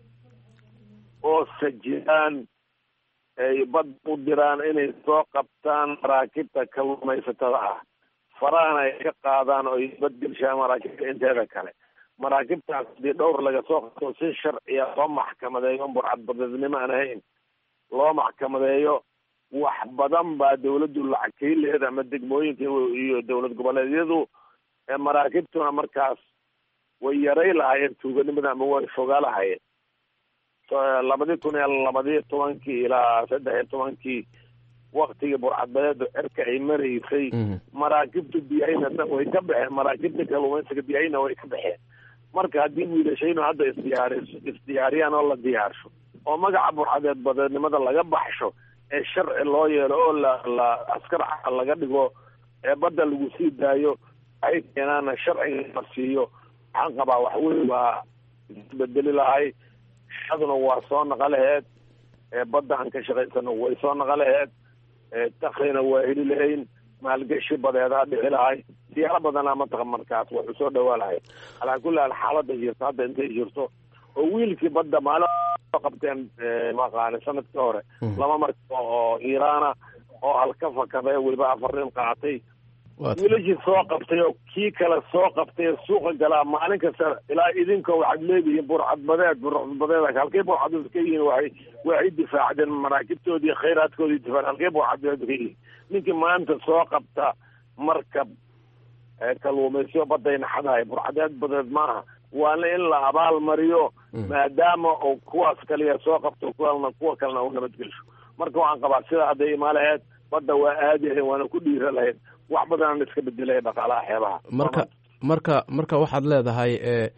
oo sajiyaan ay bad u diraan inay soo qabtaan maraakibta kalluumaysatada ah farahana ay ka qaadaan oo ay badgelshaan maraakibta inteeda kale maraakibtaas hadii dhowr laga soo qabto si sharciya loo maxkamadeeyo burcadbadeednimo aan ahayn loo maxkamadeeyo wax badan baa dawladdu lacag kaileed ama degmooyinka iyo dowlad goboleedyadu maraakibtuna markaas way yaray lahayeen tuuganimada ama way fogaa lahayeen labadii kun iyo labadiyo tobankii ilaa saddex iyo tobankii waktigii burcadbadeedu cirka ay maraysay maraakibta biyahayna way ka baxeen maraakibta kalluumaysiga biyahayna way ka baxeen marka haddii wiilashaynu hadda isdiyaariso isdiyaariyaan oo la diyaarsho oo magaca burcadeed badeednimada laga baxsho ee sharci loo yeelo oo la la askar laga dhigo ee badda lagu sii daayo waxay keenaana sharciga la siiyo waxaan qabaa wax weyn waa isbedeli lahay shaduna waa soo naqa laheed badda aan ka shaqaysano way soo naqa laheed takrina waa heli lahayn maalgashi badeedaa dhici lahay siyaalo badanaa mataqa markaas waxu soo dhawaa lahay calaa kulli haal xaalada jirto hadda intay jirto oo wiilkii badda maalin soo qabteen maqaani sanadkii hore laba marka oo iiraana oo halka fakaday weliba afar nin qaatay wiilashii soo qabtay oo kii kale soo qabtay ee suuqa galaa maalin kasta ilaa idinka waxaad leedihiin burcadbadeed burcadbadeed halkay burcadbadeed ka yihiin waxay waxay difaacdeen maraakibtoodii khayraadkoodii difaac halkay burcadbadeed ka yihiin ninkii maanta soo qabta markab kalluumaysiyo badday naxadahay burcadeed badeed maaha waana in la abaal mariyo maadaama uu kuwaas kaliya soo qabto kuwana kuwa kalena u nabadgelsho marka waxaan qabaa sidaa hadday imaa lahayd badda waa aadi lahayd waana ku dhiira lahayd wax badanaan iska bedelaya dhaqaalaha xeebaha marka marka marka waxaad leedahay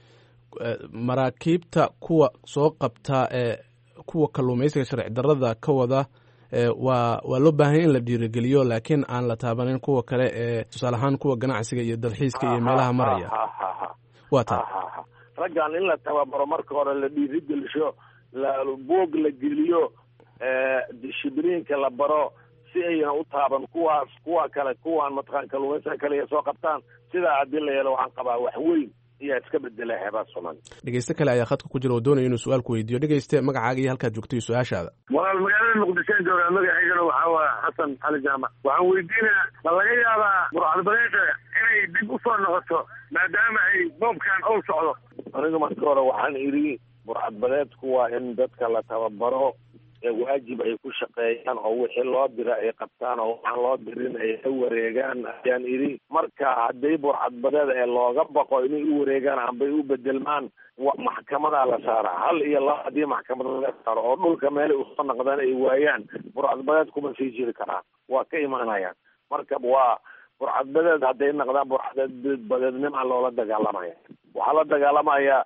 maraakiibta kuwa soo qabta ee kuwa kalluumaysiga sharci darada ka wada waa waa loo baahanya in la dhiirigeliyo laakiin aan la taabanin kuwa kale ee tusaale ahaan kuwa ganacsiga iyo dalxiiska iyo meelaha maraya waa taa raggan in la tababaro marka hore la dhiirigelsho la boog la geliyo dishibliinka la baro si ayna u taaban kuwaas kuwa kale kuwaan mataqaan kalluumaysiga kale soo qabtaan sidaa haddii la yeelo waxaan qabaa wax weyn ayaa iska bedela xeebaa soomaaliya dhegeyste kale ayaa khadka ku jira oo doonaya inuu su-aal ku weydiiyo dhegeyste magacaaga iyo halkaad joogto iyo su-aashaada walaal magaalada muqdishoan joogaa magacaygana waxaa waa xasan cali jaamac waxaan weydiinaya ma laga yaabaa burcadbadeeda inay dib usoo noqoto maadaama ay boobkan owl socdo aniga marka hore waxaan idhi burcadbadeedku waa in dadka la tababaro waajib ay ku shaqeeyaan oo wixii loo dira ay qabtaan oo waxaan loo dirin ay la wareegaan ayaan idhi marka hadday burcadbadeed ee looga baqo inay u wareegaan ambay u bedelmaan maxkamadaa la saaraa hal iyo laba haddii maxkamada laga saaro oo dhulka meelay usoo naqdaan ay waayaan burcadbadeed kuma sii jiri karaan waa ka imaanayaan marka waa burcadbadeed hadday naqdaan burcadbadeednima loola dagaalamaya waxaa la dagaalamaya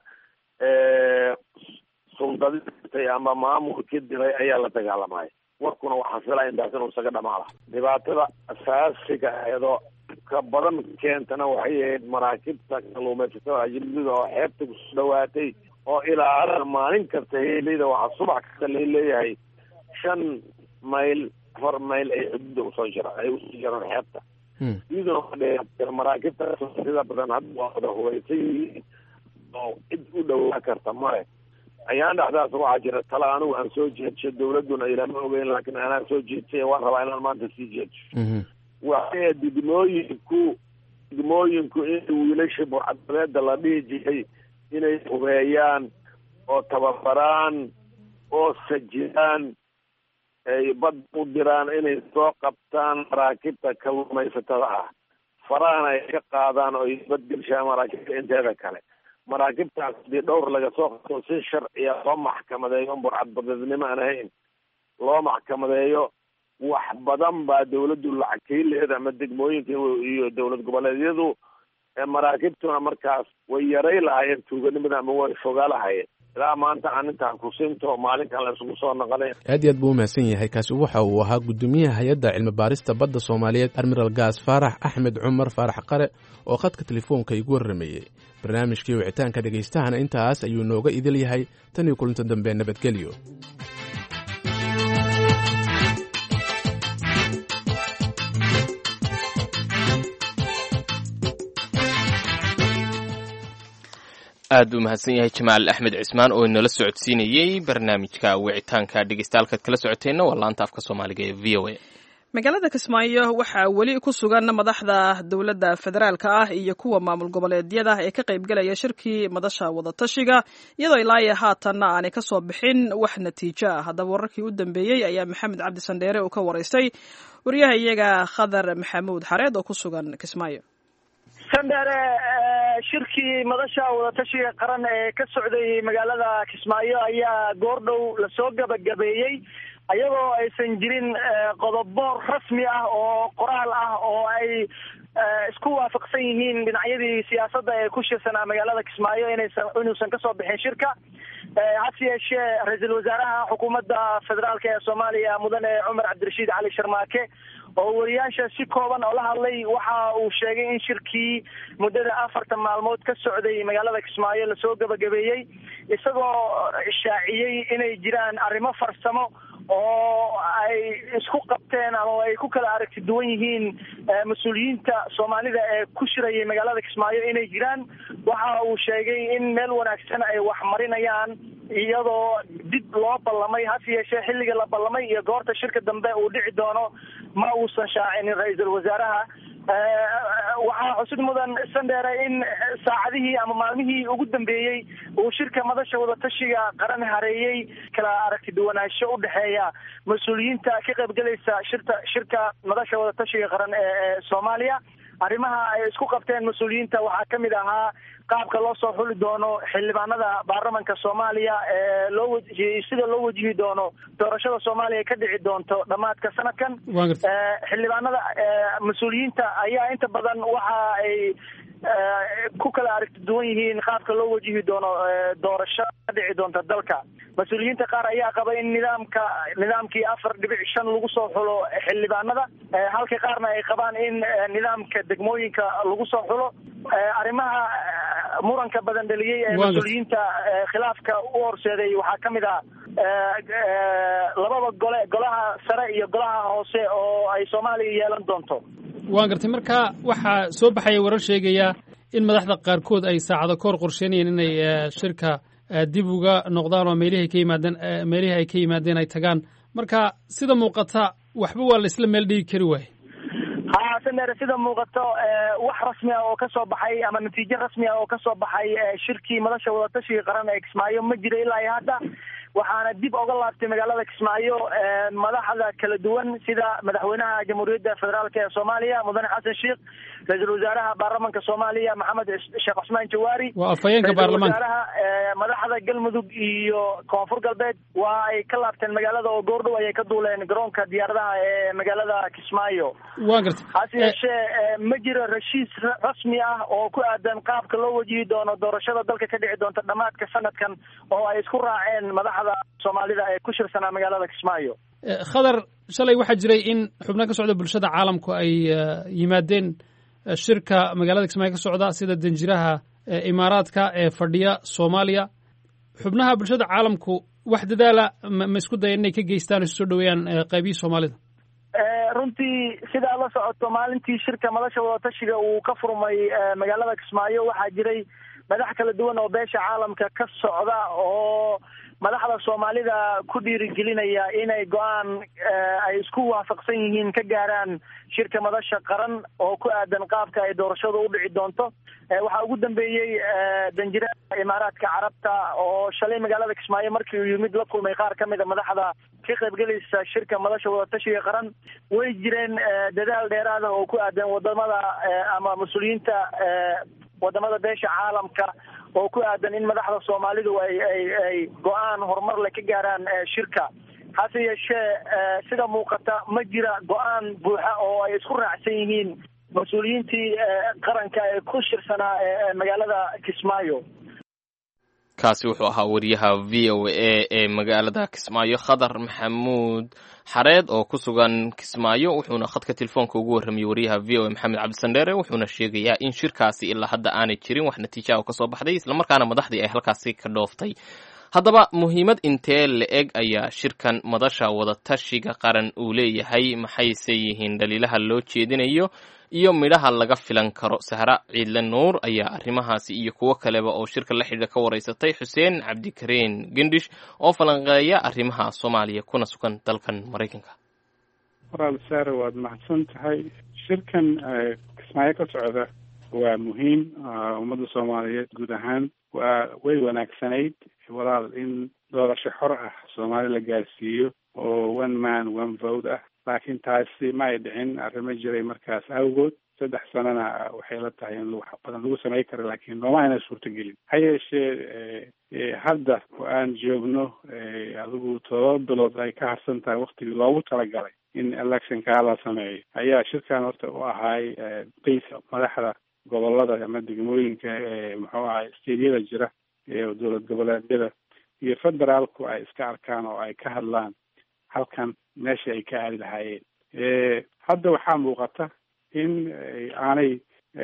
suldaditay ama maamulkii diray ayaa la dagaalamaya warkuna waxaa filaya intaas inuu isaga dhamaala dhibaatada asaasiga aheedoo ka badan keentana waxay ahayd maraakibta kaluumaysatada ajnabida oo xeebta kusoo dhawaatay oo ilaa maalin kasta heleyda waxaa subax kasta la leeyahay shan mayl afar mayl ay xuduuda usoo jiraan ay usoo jiraan xeebta iyaduna maraakibta sida badan hadda waa wada hubaysan yihiin oo cid u dhawaan karta male ayaan dhexdaas waxaa jira tala anigu aan soo jeedsho dawladuna ilama ogeyn laakiin anaa soo jeedsay waan rabaa inaan maanta sii jeedsho waxay degmooyinku degmooyinku in wiilasha burcadbadeeda la dhihi jiray inay hubeeyaan oo tababaraan oo sajiyaan ay bad u diraan inay soo qabtaan maraakibta kaluumaysatada ah farahana ay ka qaadaan oo ay badgelshaan maraakibta inteeda kale maraakibtaas hadii dhowr laga soo qabto si sharciya loo maxkamadeeyo burcadbadeednimo aan ahayn loo maxkamadeeyo wax badan baa dawladdu lacag kaileeda ama degmooyinka iyo dowlad goboleedyadu maraakibtuna markaas way yaray lahaayeen tuuganimada ama way fogaa lahaayeen ilaa maanta aan intaan kusinto maalinkan la isugu soo noqonay aad iyo aad buu umahadsan yahay kaasi waxa uu ahaa guddoomiyaha hay-adda cilmi baarista badda soomaaliyeed admiral gaas faarax axmed cumar faarax qare oo khadka telefoonka igu warrameeyey barnaamijkii wicitaanka dhegaystahana intaas ayuu nooga idil yahay tan iyo kulinta dambe nabadgelyo aad u mahadsan yahay jamaal axmed cismaan oo inala socodsiinayey barnaamijka wicitaanka dhegeystayaal kala socoteenna waa laanta afka soomaaliga ee v o a magaalada kismaayo waxaa weli ku sugan madaxda dowladda federaalka ah iyo kuwa maamul goboleedyada ee ka qaybgelaya shirkii madasha wadatashiga iyadoo ilaayo haatanna aanay ka soo bixin wax natiijo ah haddaba wararkii u dambeeyey ayaa maxamed cabdi sandheere uu ka waraystay wariyaha iyaga khadar maxamuud xareed oo ku sugan kismaayo sandheere shirkii madasha wadatashiga qaran ee ka socday magaalada kismaayo ayaa goordhow lasoo gabagabeeyey ayagoo aysan jirin qodobo rasmi ah oo qoraal ah oo ay isku waafaqsan yihiin dhinacyadii siyaasadda ee ku shirsanaa magaalada kismaayo inaysan inuusan kasoo bixin shirka hase yeeshee ra-iisul wasaaraha xukuumadda federaalk ee soomaaliya mudane cumar cabdirashiid cali sharmaake oo wariyaasha si kooban oo la hadlay waxa uu sheegay in shirkii muddada afartan maalmood ka socday magaalada kismaayo lasoo gabagabeeyey isagoo shaaciyey inay jiraan arrimo farsamo oo ay isku qabteen ama ay ku kala aragti duwan yihiin mas-uuliyiinta soomaalida ee ku shirayay magaalada kismaayo inay jiraan waxa uu sheegay in meel wanaagsan ay wax marinayaan iyadoo dib loo ballamay hase yeeshee xilliga la ballamay iyo goorta shirka dambe uu dhici doono ma uusan shaacinin ra-iisul wasaaraha waxaa xusid mudan sandheere in saacadihii ama maalmihii ugu dambeeyey uu shirka madasha wadatashiga qaran hareeyey kala aragti duwanaansho u dhexeeya mas-uuliyiinta ka qaybgelaysa shirta shirka madasha wadatashiga qaran ee soomaaliya arrimaha ay isku qabteen mas-uuliyiinta waxaa kamid ahaa qaabka loo soo xuli doono xildhibaanada baarlamanka soomaaliya ee loo wajihiyey sida loo wajihi doono doorashada soomaaliya ka dhici doonto dhammaadka sanadkan xildhibaanada mas-uuliyiinta ayaa inta badan waxa ay ku kala aragti duwan yihiin qaabka loo wajihi doono doorasho ka dhici doonta dalka mas-uuliyiinta qaar ayaa qaba in nidaamka nidaamkii afar dhibic shan lagu soo xulo xildhibaanada halka qaarna ay qabaan in nidaamka degmooyinka lagu soo xulo arrimaha muranka badan dhaliyey ee mas-uuliyiinta khilaafka u horseeday waxaa kamid ah labada gole golaha sare iyo golaha hoose oo ay soomaaliya yeelan doonto waan gartay marka waxaa soo baxaya warar sheegaya in madaxda qaarkood ay saacado ka hor qorsheynayeen inay shirka dib uga noqdaan oo meelihii ka yimaadeen meelihii ay ka yimaadeen ay tagaan marka sida muuqata waxba waa la isla meel dhigi kari waaye ha sandheere sida muuqato wax rasmi ah oo kasoo baxay ama natiijo rasmi ah oo kasoo baxay shirkii madasha wadatashiga qaran ee kismaayo ma jiro ilaa iyo hadda waxaana dib oga laabtay magaalada kismaayo madaxda kala duwan sida madaxweynaha jamhuuriyadda federaalk ee soomaaliya mudane xasan sheikh ra-iisul wasaaraha baarlamanka soomaaliya maxamed sheekh cusmaan jawaari waa afhayeenka baarlamaanka wasaaraha madaxda galmudug iyo koonfur galbeed waa ay ka laabteen magaalada oo goordhow ayay ka duuleen garoonka diyaaradaha ee magaalada kismaayo waa gartay hase yeeshee ma jiro rashiis rasmi ah oo ku aadan qaabka loo wajihi doono doorashada dalka ka dhici doonta dhamaadka sanadkan oo ay isku raaceen madaxda soomaalida ee ku shirsanaa magaalada kismaayo khadar shalay waxaa jiray in xubno ka socda bulshada caalamku ay yimaadeen shirka magaalada kismaayo ka socda sida danjiraha imaaraadka ee fadhiya soomaaliya xubnaha bulshada caalamku wax dadaala ma isku daya inay ka geystaan o isu soo dhaweeyaan qaybihii soomaalida runtii sidaa la socoto maalintii shirka madasha wadatashiga uu ka furmay magaalada kismaayo waxaa jiray madax kala duwan oo beesha caalamka ka socda oo madaxda soomaalida ku dhiirigelinaya inay go-aan ay isku waafaqsan yihiin ka gaaraan shirka madasha qaran oo ku aadan qaabka ay doorashadu u dhici doonto waxaa ugu dambeeyey danjiraha imaaraadka carabta oo shalay magaalada kismaayo markii uu yimid la kulmay qaar ka mida madaxda ka qaybgelaysa shirka madasha wadatashiga qaran way jireen dadaal dheeraada oo ku aadan wadamada ama mas-uuliyiinta wadamada beesha caalamka oo ku aadan in madaxda soomaalidu ay ay ay go-aan horumar le ka gaaraan shirka hase yeeshee sida muuqata ma jira go-aan buuxa oo ay isku raacsan yihiin mas-uuliyiintii qaranka ee ku shirsanaa magaalada kismaayo kaasi wuxuu ahaa wariyaha v o a ee magaalada kismaayo khadar maxamuud xareed oo ku sugan kismaayo wuxuuna khadka telefoonka ugu warramayey wariyaha v o a maxamed cabdisandheere wuxuuna sheegayaa in shirkaasi ilaa hadda aanay jirin wax natiija oo kasoo baxday islamarkaana madaxdii ay halkaasi ka dhooftay haddaba muhiimad intee la-eg ayaa shirkan madasha wadatashiga qaran uu leeyahay maxayse yihiin dhaliilaha loo jeedinayo iyo midhaha laga filan karo sahra ciidle nuur ayaa arrimahaasi iyo kuwo kaleba oo shirka la xidhiidha ka waraysatay xuseen cabdikareen gendhish oo falanqeeya arrimaha soomaaliya kuna sugan dalkan maraykanka waraal saare waad mahadsan tahay shirkan kismaayo ka socda waa muhiim ummadda soomaaliyeed guud ahaan waa way wanaagsanayd walaal in doorasho xor ah soomaali la gaarsiiyo oo one man one vote ah laakiin taasi ma ay dhicin arrimo jiray markaas awgood saddex sanana waxay la tahay in wax badan lagu samay karo laakiin nooma ayna suurtagelin ha yeeshee hadda oo aan joogno adigu todoba bilood ay ka harsan tahay waktigii loogu talagalay in electionkaa la sameeyo ayaa shirkan horta u ahaay base madaxda gobolada ama degmooyinka ee muxuu ahay stediyada jira ee dowlad goboleedyada iyo federaalku ay iska arkaan oo ay ka hadlaan halkan meesha ay ka aadi lahaayeen hadda waxaa muuqata in aanay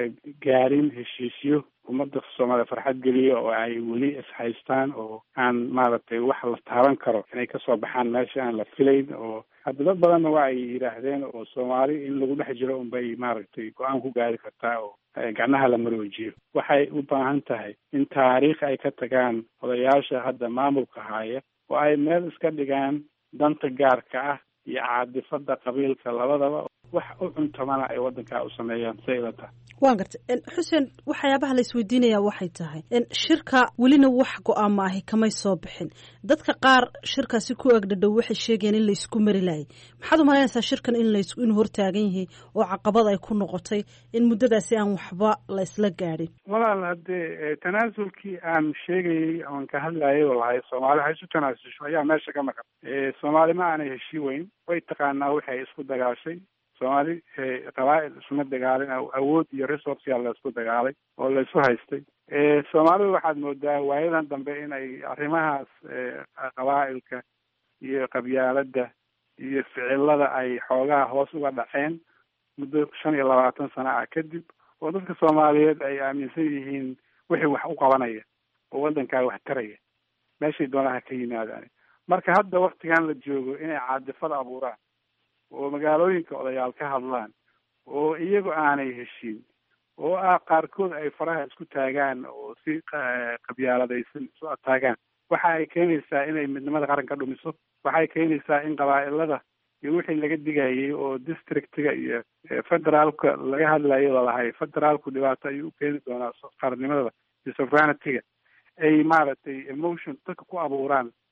gaarin heshiisyo ummadda soomaaliya farxad geliyo oo ay weli ishaystaan oo aan maaragtay wax la taaban karo inay kasoo baxaan meesha aan la filayn oo hadda dad badanna waa ay yidhaahdeen oo soomaali in lagu dhex jiro unbay maaragtay go-aan ku gaari kartaa oo gacnaha la maroojiyo waxay u baahan tahay in taariikh ay ka tagaan odayaasha hadda maamulka haya oo ay meel iska dhigaan danta gaarka ah iyo caadifada qabiilka labadaba wax u cuntamana ay waddankaa u sameeyaan say ila tahay waan gartay xuseen waxyaabaha la isweydiinayaa waxay tahay shirka welina wax go-aama ahi kamay soo bixin dadka qaar shirkaasi ku egdhadhow waxay sheegayeen in laysku mari laayay maxaad umalaynaysaa shirkan in las inuu hortaagan yahay oo caqabad ay ku noqotay in muddadaasi aan waxba la isla gaadhin walaal haddee tanaasulkii aan sheegayay oon ka hadlayay oo lahay soomaali ha isu tanaasusho ayaa meesha ka maqan soomaali ma aanay heshii weyn way taqaanaa waxay isku dagaashay soomaali qabaa'il isuma dagaalin awood iyo resourceyaa la isku dagaalay oo la isu haystay soomaalidu waxaad moodaa waayadan dambe in ay arrimahaas qabaa'ilka iyo qabyaaladda iyo ficilada ay xoogaha hoos uga dhaceen muddo shan iyo labaatan sana ah kadib oo dadka soomaaliyeed ay aaminsan yihiin wixii wax u qabanaya oo waddankaa wax taraya meeshay doonaha ka yimaadaan marka hadda waktigan la joogo inay caadifada abuuraan oo magaalooyinka odayaal ka hadlaan oo iyagu aanay heshiin oo ah qaarkood ay faraha isku taagaan oo si qabyaaladaysan isu ataagaan waxa ay keenaysaa inay midnimada qaranka dhumiso waxay keenaysaa in qabaa'ilada iyo wixii laga digayay oo districtiga iyo federaalka laga hadlayo lalahay federaalku dhibaato ayuu u keeni doonaa qarannimada iyo sovereigntyga ay maaragtay emotion dadka ku abuuraan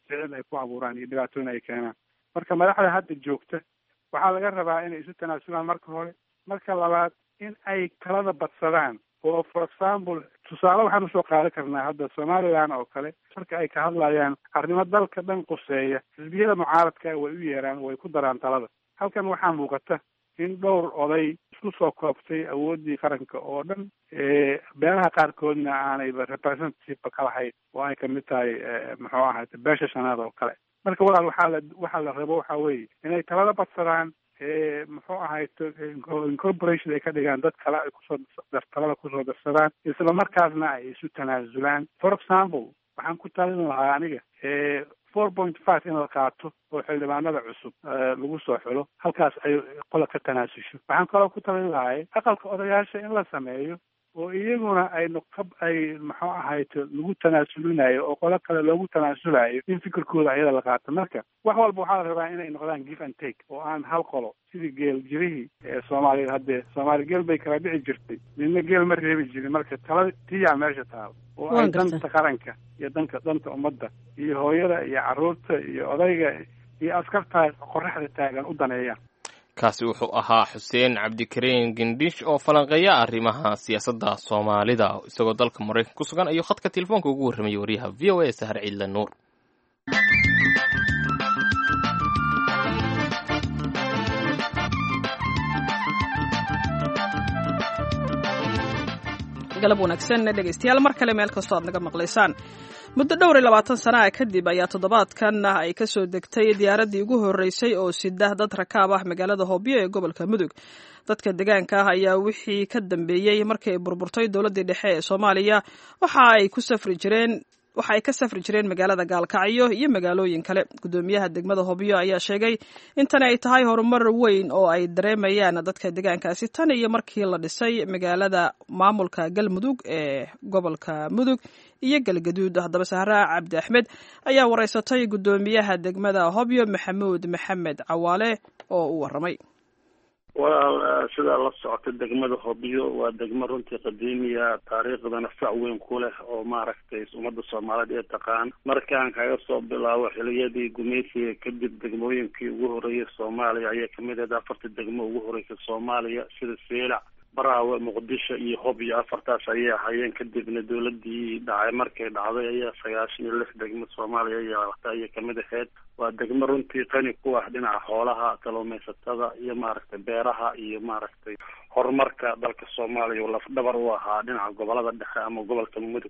sicil ay ku abuuraan iyo dhibaatooyin ay keenaan marka madaxda hadda joogta waxaa laga rabaa inay isu tanaasulaan marka hore marka labaad in ay talada badsadaan oo for example tusaale waxaan usoo qaadan karnaa hadda somaliland oo kale marka ay ka hadlayaan arrimo dalka dhan quseeya xisbiyada mucaaradka way u yeeraan way ku daraan talada halkan waxaa muuqata in dhowr oday isku soo koobtay awooddii qaranka oo dhan beelaha qaarkoodna aanayba representative ka lahayn oo ay kamid tahay muxuu ahaate beesha shanaad oo kale marka walaal waxaa la waxaa la rabo waxa weeye inay talada badsadaan muxuu ahayto incorporation ay ka dhigaan dad kale ay kusoo talada kusoo darsadaan isla markaasna ay isu tanaasulaan for example waxaan ku talin lahaa aniga four point five in la qaato oo xildhibaanada cusub lagu soo xulo halkaas ay qola ka tanaasusho waxaan kaloo ku talin lahay aqalka odayaasha in la sameeyo oo iyaguna ay noqab ay muxuu ahayto lagu tanaasulinayo oo qolo kale loogu tanaasulayo in fikirkooda ayada la qaato marka wax walba waxaa la rabaa inay noqdaan give and take oo aan hal qolo sidii geel jirihii ee soomaaliyad haddee soomaali geel bay kala dhici jirtay midna geel ma reebi jirin marka tala tiyaa meesha taalo oo ay danta qaranka iyo danka danta ummadda iyo hooyada iyo carruurta iyo odayga iyo askarta qoraxda taagan u daneeyaan kaasi wuxuu ahaa xuseen cabdikariin gendhish oo falanqeeya arrimaha siyaasadda soomaalida isagoo dalka maraykan ku sugan ayuu khadka telefoonka ugu warramayay waryaha v o a sahar ciidle nuur galab wanaagsan dhegaystayaal mar kale meel kastoo aad naga maqlaysaan muddo dhowr iyo labaatan sana ah kadib ayaa toddobaadkan ay ka soo degtay diyaaraddii ugu horreysay oo sida dad rakaab ah magaalada hoobyo ee gobolka mudug dadka deegaanka ah ayaa wixii ka dambeeyey markii ay burburtay dowladdii dhexe ee soomaaliya waxa ay ku safri jireen waxa ay ka safri jireen magaalada gaalkacyo iyo magaalooyin kale guddoomiyaha degmada hobyo ayaa sheegay in tani ay tahay horumar weyn oo ay dareemayaan dadka deegaankaasi tan iyo markii la dhisay magaalada maamulka galmudug ee gobolka mudug iyo galgaduud haddaba sahraa cabdi axmed ayaa wareysatay guddoomiyaha degmada hobyo maxamuud maxamed cawaale oo u warramay walaal sidaa la socota degmada hobyo waa degmo runtii qadiimiya taariikhdana fac weyn ku leh oo maaragtay ummadda soomaaliyeed ee taqaan markaan kaga soo bilaabo xiliyadii gumaysiga kadib degmooyinkii ugu horreeyay soomaaliya ayaa kamid ahayd afarta degmo ugu horreysay soomaaliya sida seelac baraawe muqdisho iyo hobyo afartaas ayay ahayeen kadibna dowladii dhacay markay dhacday ayaa sagaashan iyo lix degmo soomaaliya yeelata ayay kamid ahayd waa degmo runtii qani ku ah dhinaca xoolaha kalluumaysatada iyo maaragtay beeraha iyo maaragtay horumarka dalka soomaaliya uu lafdhabar u ahaa dhinaca gobolada dhexe ama gobolka mudug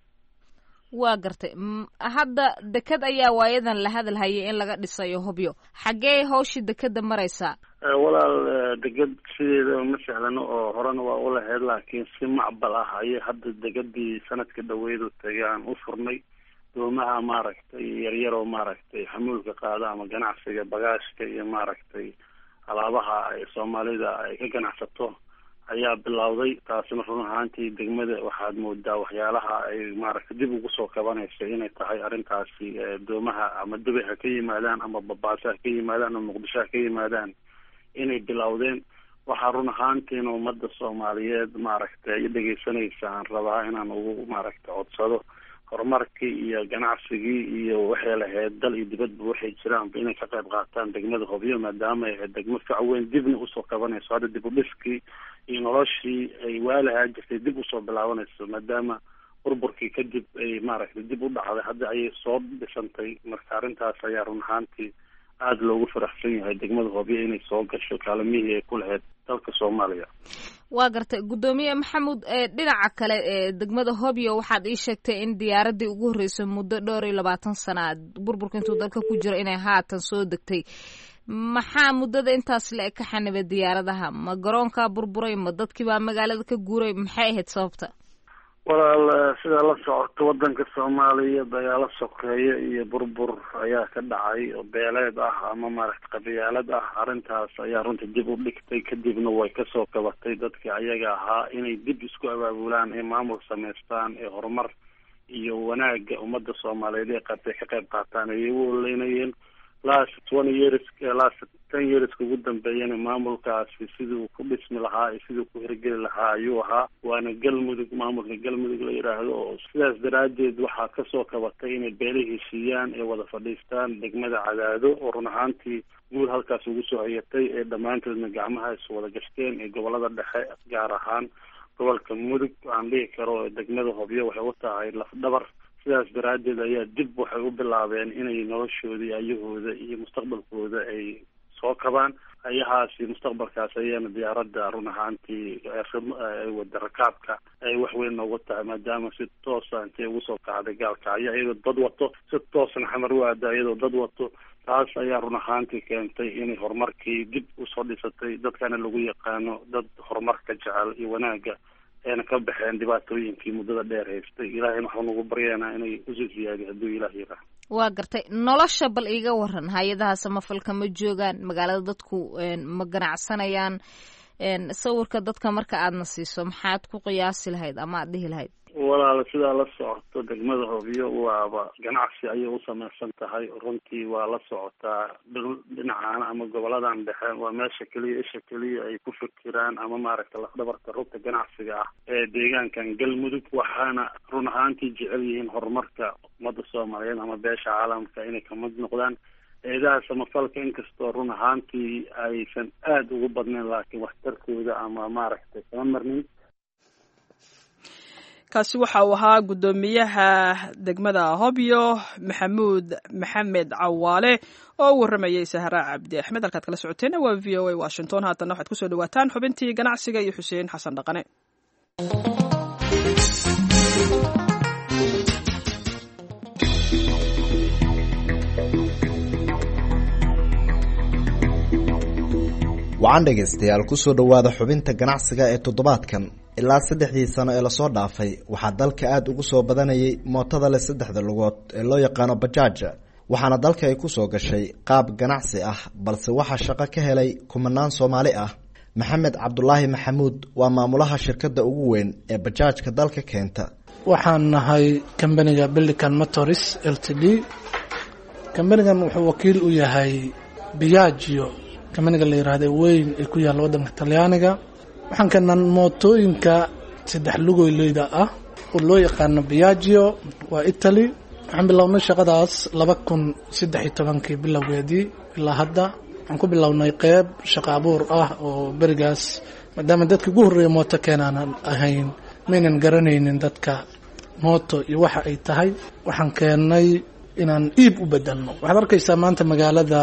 waa gartay hadda deked ayaa waayadan la hadalhayay in laga dhisayo hobyo xaggee hawshii dekeda maraysaa walaal deged sideeda ma sahlano oo horena waa u lahayd laakiin si macbal ah ayay hadda degadii sanadka dhaweydu tagay aan u furnay doomaha maaragtay yaryar oo maaragtay xamuulka qaada ama ganacsiga bagaashka iyo maaragtay alaabaha ay soomaalida ay ka ganacsato ayaa bilowday taasina run ahaantii degmada waxaad moodaa waxyaalaha ay maaragtay dib ugu soo kabanaysa inay tahay arrintaasi doomaha ama dubay ha ka yimaadaan ama babaaso ha ka yimaadaan ama muqdisho ha ka yimaadaan inay bilowdeen waxaa run ahaantiina ummadda soomaaliyeed maaragtay ay dhegeysanaysa aan rabaa inaan ugu maaragtay codsado horumarkii iyo ganacsigii iyo waxay lahayd dal iyo dibadba waxay jiraanba inay ka qayb qaataan degmada hobyo maadaama ay ahayd degmo fac weyn dibna usoo kabanayso hadda dib u dhiskii iyo noloshii ay waalahaa jirtay dib usoo bilaabanayso maadaama burburkii kadib ay maaragtay dib u dhacday hadda ayay soo dhisantay marka arrintaas ayaa run ahaantii aada loogu faraxsan yahay degmada hobyo inay soo gasho kaalimihii ay ku lahayd dalka soomaaliya waa gartay guddoomiye maxamuud dhinaca kale ee degmada hobyo waxaad ii sheegtay in diyaaradii ugu horreysay muddo dhowr iyo labaatan sana burburka intuu dalka ku jiro inay haatan soo degtay maxaa muddada intaas le ka xanibay diyaaradaha ma garoonkaa burburay ma dadkiibaa magaalada ka guuray maxay ahayd sababta walaal sidaa la socoto wadanka soomaaliya dagaalo sokeeye iyo burbur ayaa ka dhacay oo beeleed ah ama maaragta qabiyaalad ah arrintaas ayaa runtii dib u dhigtay kadibna way kasoo kabatay dadkii ayaga ahaa inay dib isku abaabulaan ee maamul samaystaan ee horumar iyo wanaaga ummadda soomaaliyeed ee qabtay ka qayb qaataan ayay u oleynayeen last twenty years last ten yearska ugu dambeeyana maamulkaasi siduu ku dhismi lahaa iyo siduu ku hirgeli lahaa ayuu ahaa waana galmudug maamulka galmudug la yidhaahdo oo sidaas daraaddeed waxaa kasoo kabatay inay beela heshiiyaan ee wada fadhiistaan degmada cadaado oo run ahaantii guul halkaas ugu soo hayatay ee dhammaantoodna gacmaha is wada gashteen ee gobolada dhexe gaar ahaan gobolka mudug aan dhihi karo degmada hobyo waxay u tahay lafdhabar sidaas daraaddeed ayaa dib waxay u bilaabeen inay noloshoodii ayahooda iyo mustaqbalkooda ay soo kabaan ayahaasi mustaqbalkaas ayaana diyaaradda run ahaantii wada rakaabka ay wax weyn noogu tahay maadaama si toosa intay ugu soo kacday gaalkacyo iyadoo dad wato si toosna xamar u aada iyadoo dad wato taas ayaa run ahaantii keentay inay horumarkii dib usoo dhisatay dadkana lagu yaqaano dad horumarka jecel iyo wanaagga ayna ka baxeen dhibaatooyinkii muddada dheer haystay ilaahayna waxaa nagu baryaynaa inay usii ziyaadiy hadduu ilaah yaraa waa gartay nolosha bal iiga waran hay-adaha samafalka ma joogaan magaalada dadku ma ganacsanayaan sawirka dadka marka aadna siiso maxaad ku qiyaasi lahayd ama aad dhihi lahayd walaal sidaa la socoto degmada hobyo waaba ganacsi ayay u samaysan tahay runtii waa la socotaa dhinacan ama goboladan dhexe waa meesha keliya isha keliya ay ku fikiraan ama maaragta lafdhabarka rugta ganacsiga ah ee deegaankan galmudug waxaana run ahaantii jecel yihiin horumarka ummadda soomaaliyeed ama beesha caalamka inay kamid noqdaan eedaha samafalka inkastoo run ahaantii aysan aada ugu badnayn laakiin waxtarkooda ama maaragtay kama marnin kaasi waxa uu ahaa guddoomiyaha degmada hobyo maxamuud maxamed cawaale oo u warramayay sahra cabdi axmed halkaad kala socoteena waa v o a washington haatanna waxaad kusoo dhawaataan xubintii ganacsiga iyo xuseen xasan dhaqane wacan dhegaystayaal kusoo dhowaada xubinta ganacsiga ee toddobaadkan ilaa saddexdii sano ee lasoo dhaafay waxaa dalka aada ugu soo badanayay mootada leh saddexda lugood ee loo yaqaano bajaaja waxaana dalka ay kusoo gashay qaab ganacsi ah balse waxaa shaqo ka helay kumanaan soomaali ah maxamed cabdulaahi maxamuud waa maamulaha shirkadda ugu weyn ee bajaajka dalka keenta waxaan nahay kambaniga bilican motors l t d kambanigan wuxuu wakiil u yahay biagio kambaniga la yiraahda weyn ee ku yaalla waddanka talyaaniga waxaan keenaa mootooyinka saddex lugoyleyda ah oo loo yaqaano biagio waa italy waxaan bilownay shaqadaas laba kun saddex iyo tobankii bilowgeedii ilaa hadda waxaan ku bilownay qeyb shaqo abuur ah oo berigaas maadaama dadka ugu horreeya mooto keenaanan ahayn maynan garanaynin dadka mooto iyo waxa ay tahay waxaan keennay inaan iib u bedelno waxaad arkaysaa maanta magaalada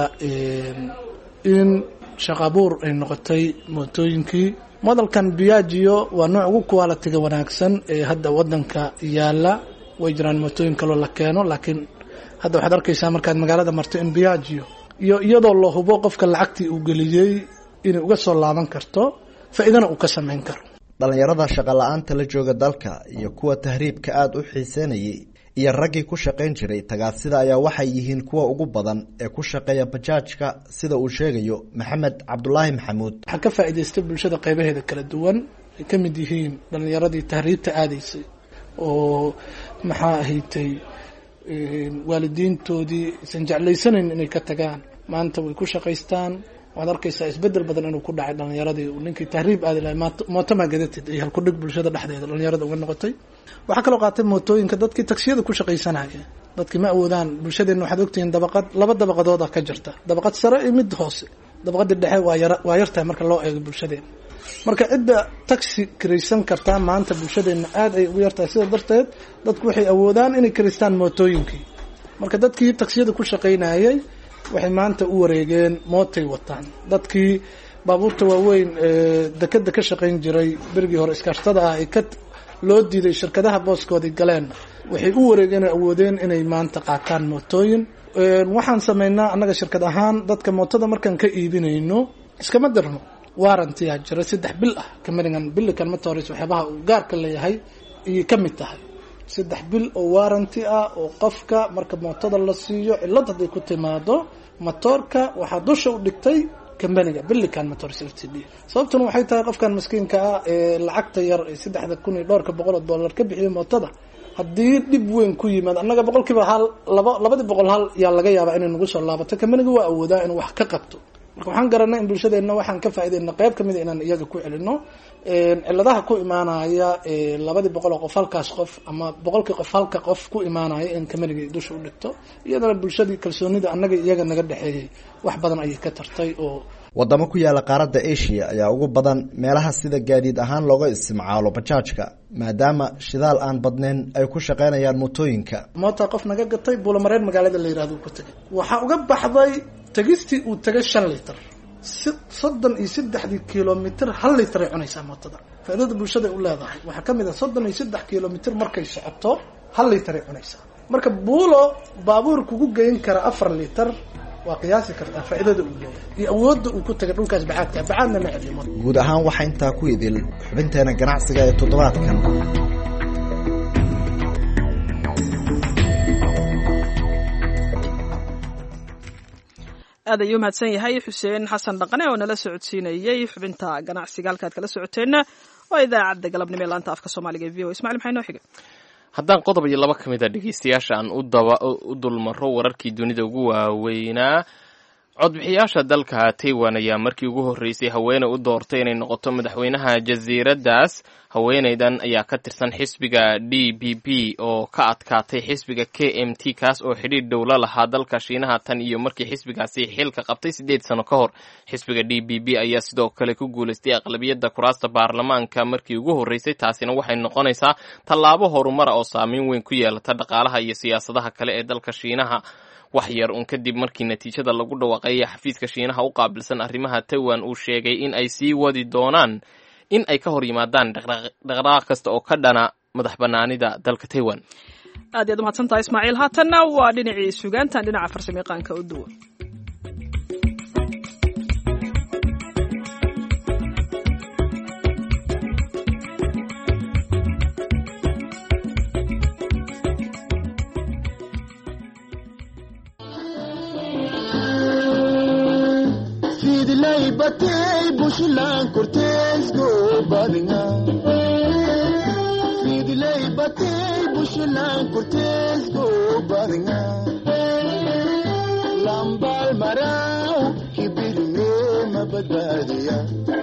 in shaqo abuur ay noqotay mootooyinkii modalkan biagio waa nooc ugu qualitiga wanaagsan ee hadda wadanka yaala way jiraan mootooyin kaloo la keeno laakiin hadda waxaad arkaysaa markaad magaalada marto in biagio iyo iyadoo la hubo qofka lacagtii uu geliyey inay uga soo laaban karto faa-iidana uu ka samayn karo dhallinyarada shaqo la-aanta la jooga dalka iyo kuwa tahriibka aada u xiiseynayay iyo raggii ku shaqayn jiray tagaasida ayaa waxay yihiin kuwa ugu badan ee ku shaqeeya bajaajka sida uu sheegayo maxamed cabdulaahi maxamuud waxaa ka faa'iidaystay bulshada qaybaheeda kala duwan ay ka mid yihiin dhallinyaradii tahriibta aadaysay oo maxaa ahaytay waalidiintoodii aysan jeclaysanayn inay ka tagaan maanta way ku shaqaystaan waxaad arkaysaa isbedel badan inuu ku dhacay dhalinyaradii ninkii tahriib aadi lahay mooto maagadetid ay halkudhig bulshada dhexdeeda dhalinyarada uga noqotay waxaa kaloo qaatay mootooyinka dadkii tagsiyada ku shaqaysanaya dadkii ma awoodaan bulshadeenna waxaad ogtihiin dabaqad laba dabaqadooda ka jirta dabaqad sare iyo mid hoose dabaqadii dhexe waa yar waa yartahay marka loo eego bulshadeena marka cidda taxi kiraysan kartaa maanta bulshadeenna aada ay ugu yartahay sida darteed dadku waxay awoodaan inay kiraystaan mootooyinkii marka dadkii tagsiyada ku shaqaynayay waxay maanta u wareegeen mootay wataan dadkii baabuurta waaweyn ee dekeda ka shaqayn jiray berigii hore iskaashtada ah ay ka loo diiday shirkadaha booskoodii galeen waxay u wareegeen awoodeen inay maanta qaataan mootooyin waxaan sameynaa annaga shirkad ahaan dadka mootada markaan ka iibinayno iskama dirno warrantiyaa jira saddex bil ah kamanigan bilikan motors waxyaabaha uu gaarka leeyahay ayay ka mid tahay saddex bil oo warranty ah oo qofka marka mootada la siiyo cillad hadday ku timaado motoorka waxaa dusha u dhigtay kambaniga bilican motors l t d sababtuna waxay tahay qofkan maskiinka ah ee lacagta yar ee saddexda kun iyo dhowrka boqol oo dollar ka bixiyo mootada haddii dhib weyn ku yimaad annaga boqol kiiba hal laba labadii boqol hal yaa laga yaabaa inay nagu soo laabato kamaniga waa awoodaa inuu wax ka qabto marka waxaan garanay in bulshadeenna waxaan ka faaideyna qeyb kamid a inaan iyaga ku celino ciladaha ku imaanaya labadii boqol oo qof halkaas qof ama boqolkii qof halka qof ku imaanaya in kamaniga dusha u dhigto iyadana bulshadii kalsoonida annaga iyaga naga dhexeeyey wax badan ayay ka tartay oo wadamo ku yaala qaaradda asia ayaa ugu badan meelaha sida gaadiid ahaan looga isticmaalo bajaajka maadaama shidaal aan badnayn ay ku shaqeynayaan mootooyinka moota qof naga gatay buulamareer magaalada la yihahdo ku tegay waxaa uga baxday tegistii uu tegay shan litir si soddon iyo saddexdii kilomitr hal litir ay cunaysaa mootada faaidada bulshada ay u leedahay waxaa kamid ah soddon iyo saddex kilomitr markay socoto hal litir ay cunaysaa marka buulo baabuur kugu geyn kara afar litir waa qiyaasi kartaa faaidada uu leeyahay iyo awoodda uu ku tagay dhulkaas bacaadka bacaadna ma celiyo guud ahaan waxaa intaa ku idil xubinteena ganacsiga ee toddobaadkan aad ayuu mahadsan yahay xuseen xasan dhaqane oo nala socodsiinayey xubinta ganacsiga halkaad kala socoteenna waa idaacadda galabnimo ee laanta afka soomaaliga e v o ismacil maxay noo xigay haddaan qodob iyo laba ka mid a dhegeystayaasha aan u dulmaro wararkii dunida ugu waaweynaa codbixiyaasha dalka taiwan ayaa markii ugu horreysay haweeney u doortay inay noqoto madaxweynaha jasiiraddaas haweeneydan ayaa ka tirsan xisbiga d b b oo ka adkaatay xisbiga k m t kaas oo xidhiir dhowla lahaa dalka shiinaha tan iyo markii xisbigaasi xilka qabtay siddeed sano ka hor xisbiga d b b ayaa sidoo kale ku guulaystay aqlabiyadda kuraasta baarlamaanka markii ugu horreysay taasina waxay noqonaysaa tallaabo horumara oo saameyn weyn ku yeelata dhaqaalaha iyo siyaasadaha kale ee dalka shiinaha wax yar un kadib markii natiijada lagu dhawaaqeeyay xafiiska shiinaha u qaabilsan arrimaha taiwan uu sheegay in ay sii wadi doonaan in ay ka hor yimaadaan dhaqdhaqaaq kasta oo ka dhana madax banaanida dalka taiwan aad yaad umahadsan tahay ismaaciil haatanna waa dhinacii sugaantan dhinaca farsamayaqaanka u duwan batay bushlan cortes go badinga Fidlay batay bushlan cortes go badinga Lambal marau kibirne mabadadiya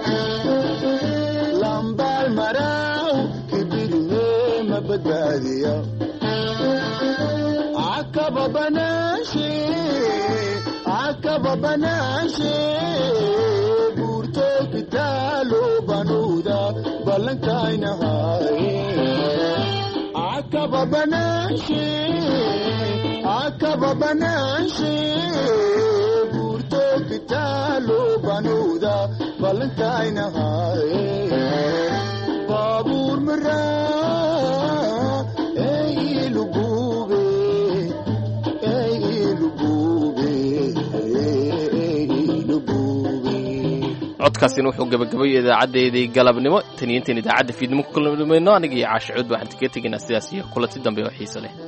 Lambal marau kibirne mabadadiya Akaba banashi Akaba banashi kitalo banuda balankainahaye akaba banashe akaba banashe burto kitalo banuda balankainahaye babur mara ey lubube ey lubube ey lubube codkaasina wuxuu gabagabayay idaacadeedii galabnimo tan iyo intaan idaacadda fiidnimo ku kulmayno aniga iyo caasha cud waxaan kaga tegaynaa sidaas iyo kulanti dambe oo xiise leh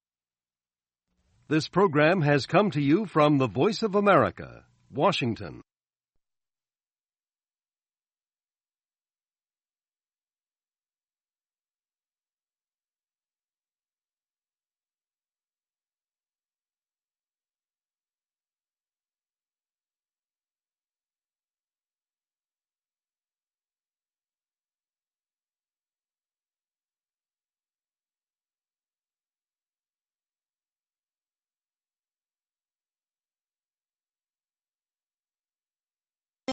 This program has come to you from the Voice of America, Washington.